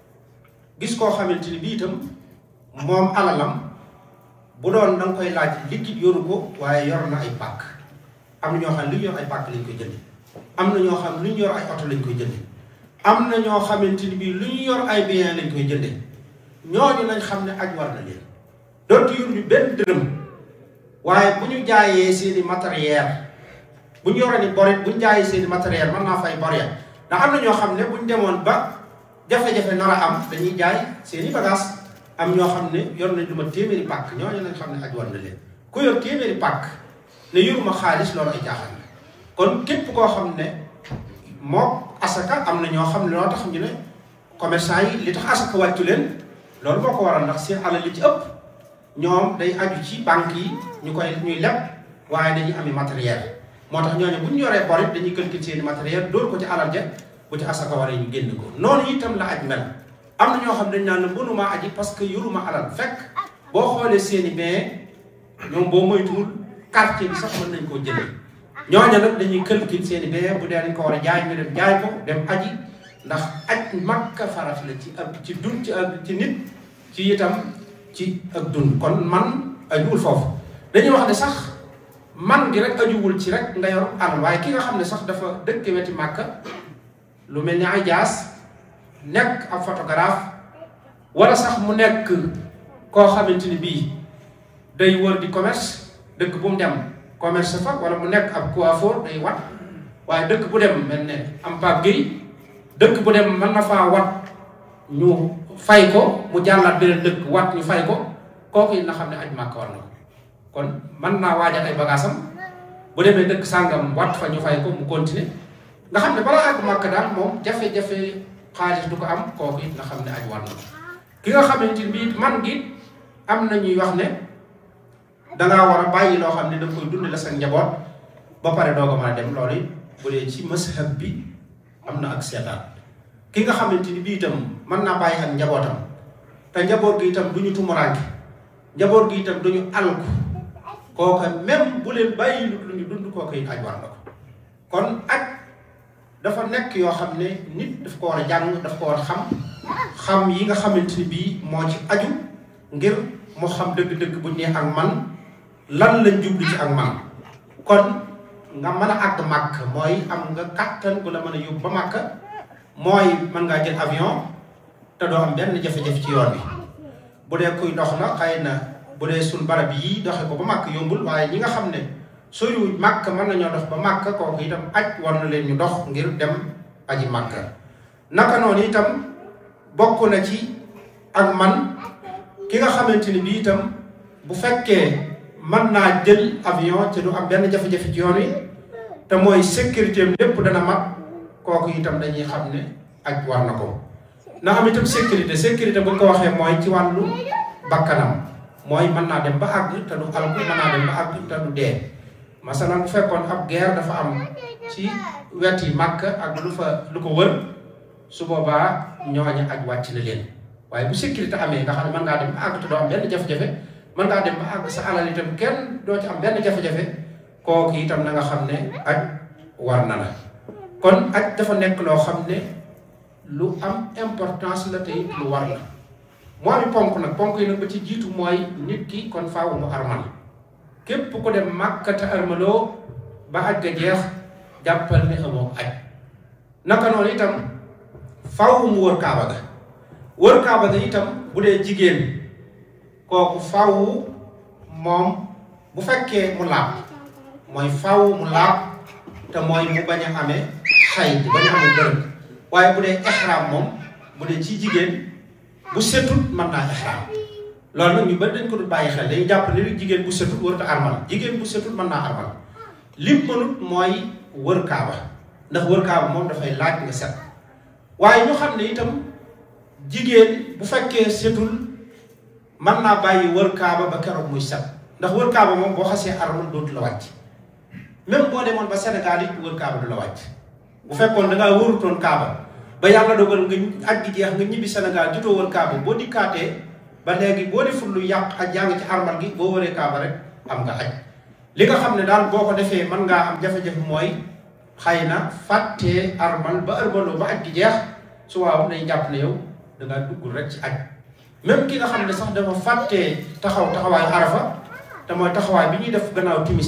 gis koo xamante ni bii itam moom alalam bu doon da nga koy laaj liquide yoru ko waaye yor na ay pàkk am na ñoo xam ne lu ñu yor ay pàkk lañ koy jënde am na ñoo xam ne lu ñu yor ay oto lañ koy jënde am na ñoo xamante ni bii lu ñu yor ay bien lañ koy jënde ñooñu nañ xam ne aj war na leen dootu yor ñu benn dërëm waaye bu ñu jaayee seeni matériel bu ñu yoree ni borit bu ñu jaayee seeni matériel mën naa fay bor ya ndax am na ñoo xam ne bu ñu demoon ba jafe-jafe nar a am dañuy jaay seeni bagage am ñoo xam ne yor nañ lu ma téeméeri pàkk ñooñu nañ xam ne aj war na leen ku yor téeméeri pàkk ne yoruma xaalis loolu ay jaaxal la kon képp koo xam ne moo asaka am na ñoo xam ne loo tax ñu ne commerçant yi li tax asaka wàccu leen loolu moo ko waral ndax seen alal li ci ëpp ñoom day aju ci banque yi ñu koy ñuy leb waaye dañuy ami matériel moo tax ñooñu bu ñu yoree bor it dañuy calculer seeni matériel dóor ko ci alal ja bu ci asaka waree ñu génn ko noonu itam la aj mel am na ñoo xam dañ naan la mënuma aji parce que yoruma alal fekk boo xoolee seeni bien ñoom boo moytuwul quartier bi sax mën nañ koo jënd ñooña nag dañuy calculer seeni bien bu dee dañ ko war a jaay ñu dem jaay ko dem aji ndax aj makka farat la ci ak ci dund ci ak ci nit ci itam ci ak dund kon man ajuwul foofu dañuy wax ne sax man gi rek ajuwul ci rek nga yor alal waaye ki nga xam ne sax dafa dëkk weti màkka lu mel ni ay jaas nekk ab photographe wala sax mu nekk koo xamante ni bii day wër di commerce dëkk bu mu dem commerce fa wala mu nekk ab coiffeur day wat waaye dëkk bu dem mel ne am Pape Gueye dëkk bu dem mën na faa wat ñu fay ko mu jàllaat beneen dëkk wat ñu fay ko kooku it na xam ne aj màkk war na ko kon mën naa waajal ay bagaasam bu demee dëkk sàngam wat fa ñu fay ko mu continuer nga xam ne balaa àgg màkk daal moom jafe-jafe xaalis du ko am kooku it nga xam ne aj war na ko ki nga xamante ni bii man gi am na ñuy wax ne dangaa war a bàyyi loo xam ne da koy dund la sa njaboot ba pare doo ko mën a dem loolu it bu dee ci mazhab bi am na ak seetaan ki nga xamante ni bii itam mën naa bàyyi ak njabootam te njaboot gi itam du ñu tumuraanke njaboot gi itam du ñu alku kooka même bu leen bàyyi lu ñu dund kooka it aj war na ko kon aj dafa nekk yoo xam ne nit daf ko war a jàng daf ko war a xam xam yi nga xamante ni bii moo ci aju ngir mu xam dëgg-dëgg bu ñu nee ak man lan lañ jublu ci ak man kon nga mën a àgg màkk mooy am nga kàttan bu la mën a yóbbu ba màkk mooy mën ngaa jël avion te doo am benn jafe-jafe ci yoon bi bu dee kuy dox la xëy na bu dee suñ barab yi doxe ko ba màkk yombul waaye ñi nga xam ne soriwuñ màkk mën nañoo dox ba màkk kooku itam aj war na leen ñu dox ngir dem aji màkk naka noonu itam bokk na ci ak man ki nga xamante ni bii itam bu fekkee mën naa jël avion te du am benn jafe-jafe ci yoon wi te mooy sécurité am lépp dana mat kooku itam dañuy xam ne aj war na ko na am itam sécurité sécurité bu ñu ko waxee mooy ci wàllu bakkanam mooy mën naa dem ba àgg te du alku mën naa dem ba àgg te du dee masalan bu fekkoon ab guerre dafa am ci wet yi màkk ak lu fa lu ko wër su boobaa ñooñu aj wàcc na leen waaye bu sécurité amee nga xam ne mën ngaa dem ba àgg te doo am benn jafe-jafe mën ngaa dem ba àgg sa alal itam kenn doo ci am benn jafe-jafe kooku itam na nga xam ne aj war na la kon aj dafa nekk loo xam ne lu am importance la tey lu war la moo ami ponk nag ponk yi nag ba ci jiitu mooy nit ki kon faaw mu armal képp ku dem Màkka te armaloo ba aj ga jeex jàppal ne amoo aj naka noonu itam faaw mu wër kaaba ga wër kaaba ga itam bu dee jigéen kooku faaw moom bu fekkee mu laab mooy faaw mu laab te mooy mu bañ a amee xay bañ a amee bërëb waaye bu dee ihram moom bu dee ci jigéen bu setut mën naa ihram loolu nag ñu bari dañ ko dul bàyyi xel dañuy jàpp ne jigéen bu setut warut a armal jigéen bu setut mën naa armal lim mënut mooy wër kaaba ndax wër kaaba moom dafay laaj nga set waaye ñu xam ne itam jigéen bu fekkee setul mën naa bàyyi wër kaaba ba keroog muy set ndax wër kaaba moom boo xasee armal dootu la wàcc même boo demoon ba Sénégal it wër kaaba du la wàcc bu fekkoon da ngaa wërutoon kaaba ba yàlla dogal nga aj gi jeex nga ñibbi Sénégal jotoo wër kaaba boo dikkaatee ba léegi boo deful lu yàq aj yaa ngi ci armal gi boo wëree kaaba rek am nga aj li nga xam ne daal boo ko defee mën ngaa am jafe-jafe mooy xëy na fàttee armal ba armaloo ba aj gi jeex su waaw day jàpp ne yow da ngaa duggul rek ci aj même ki nga xam ne sax dafa fàttee taxaw taxawaayu arafa te mooy taxawaay bi ñuy def gannaaw timis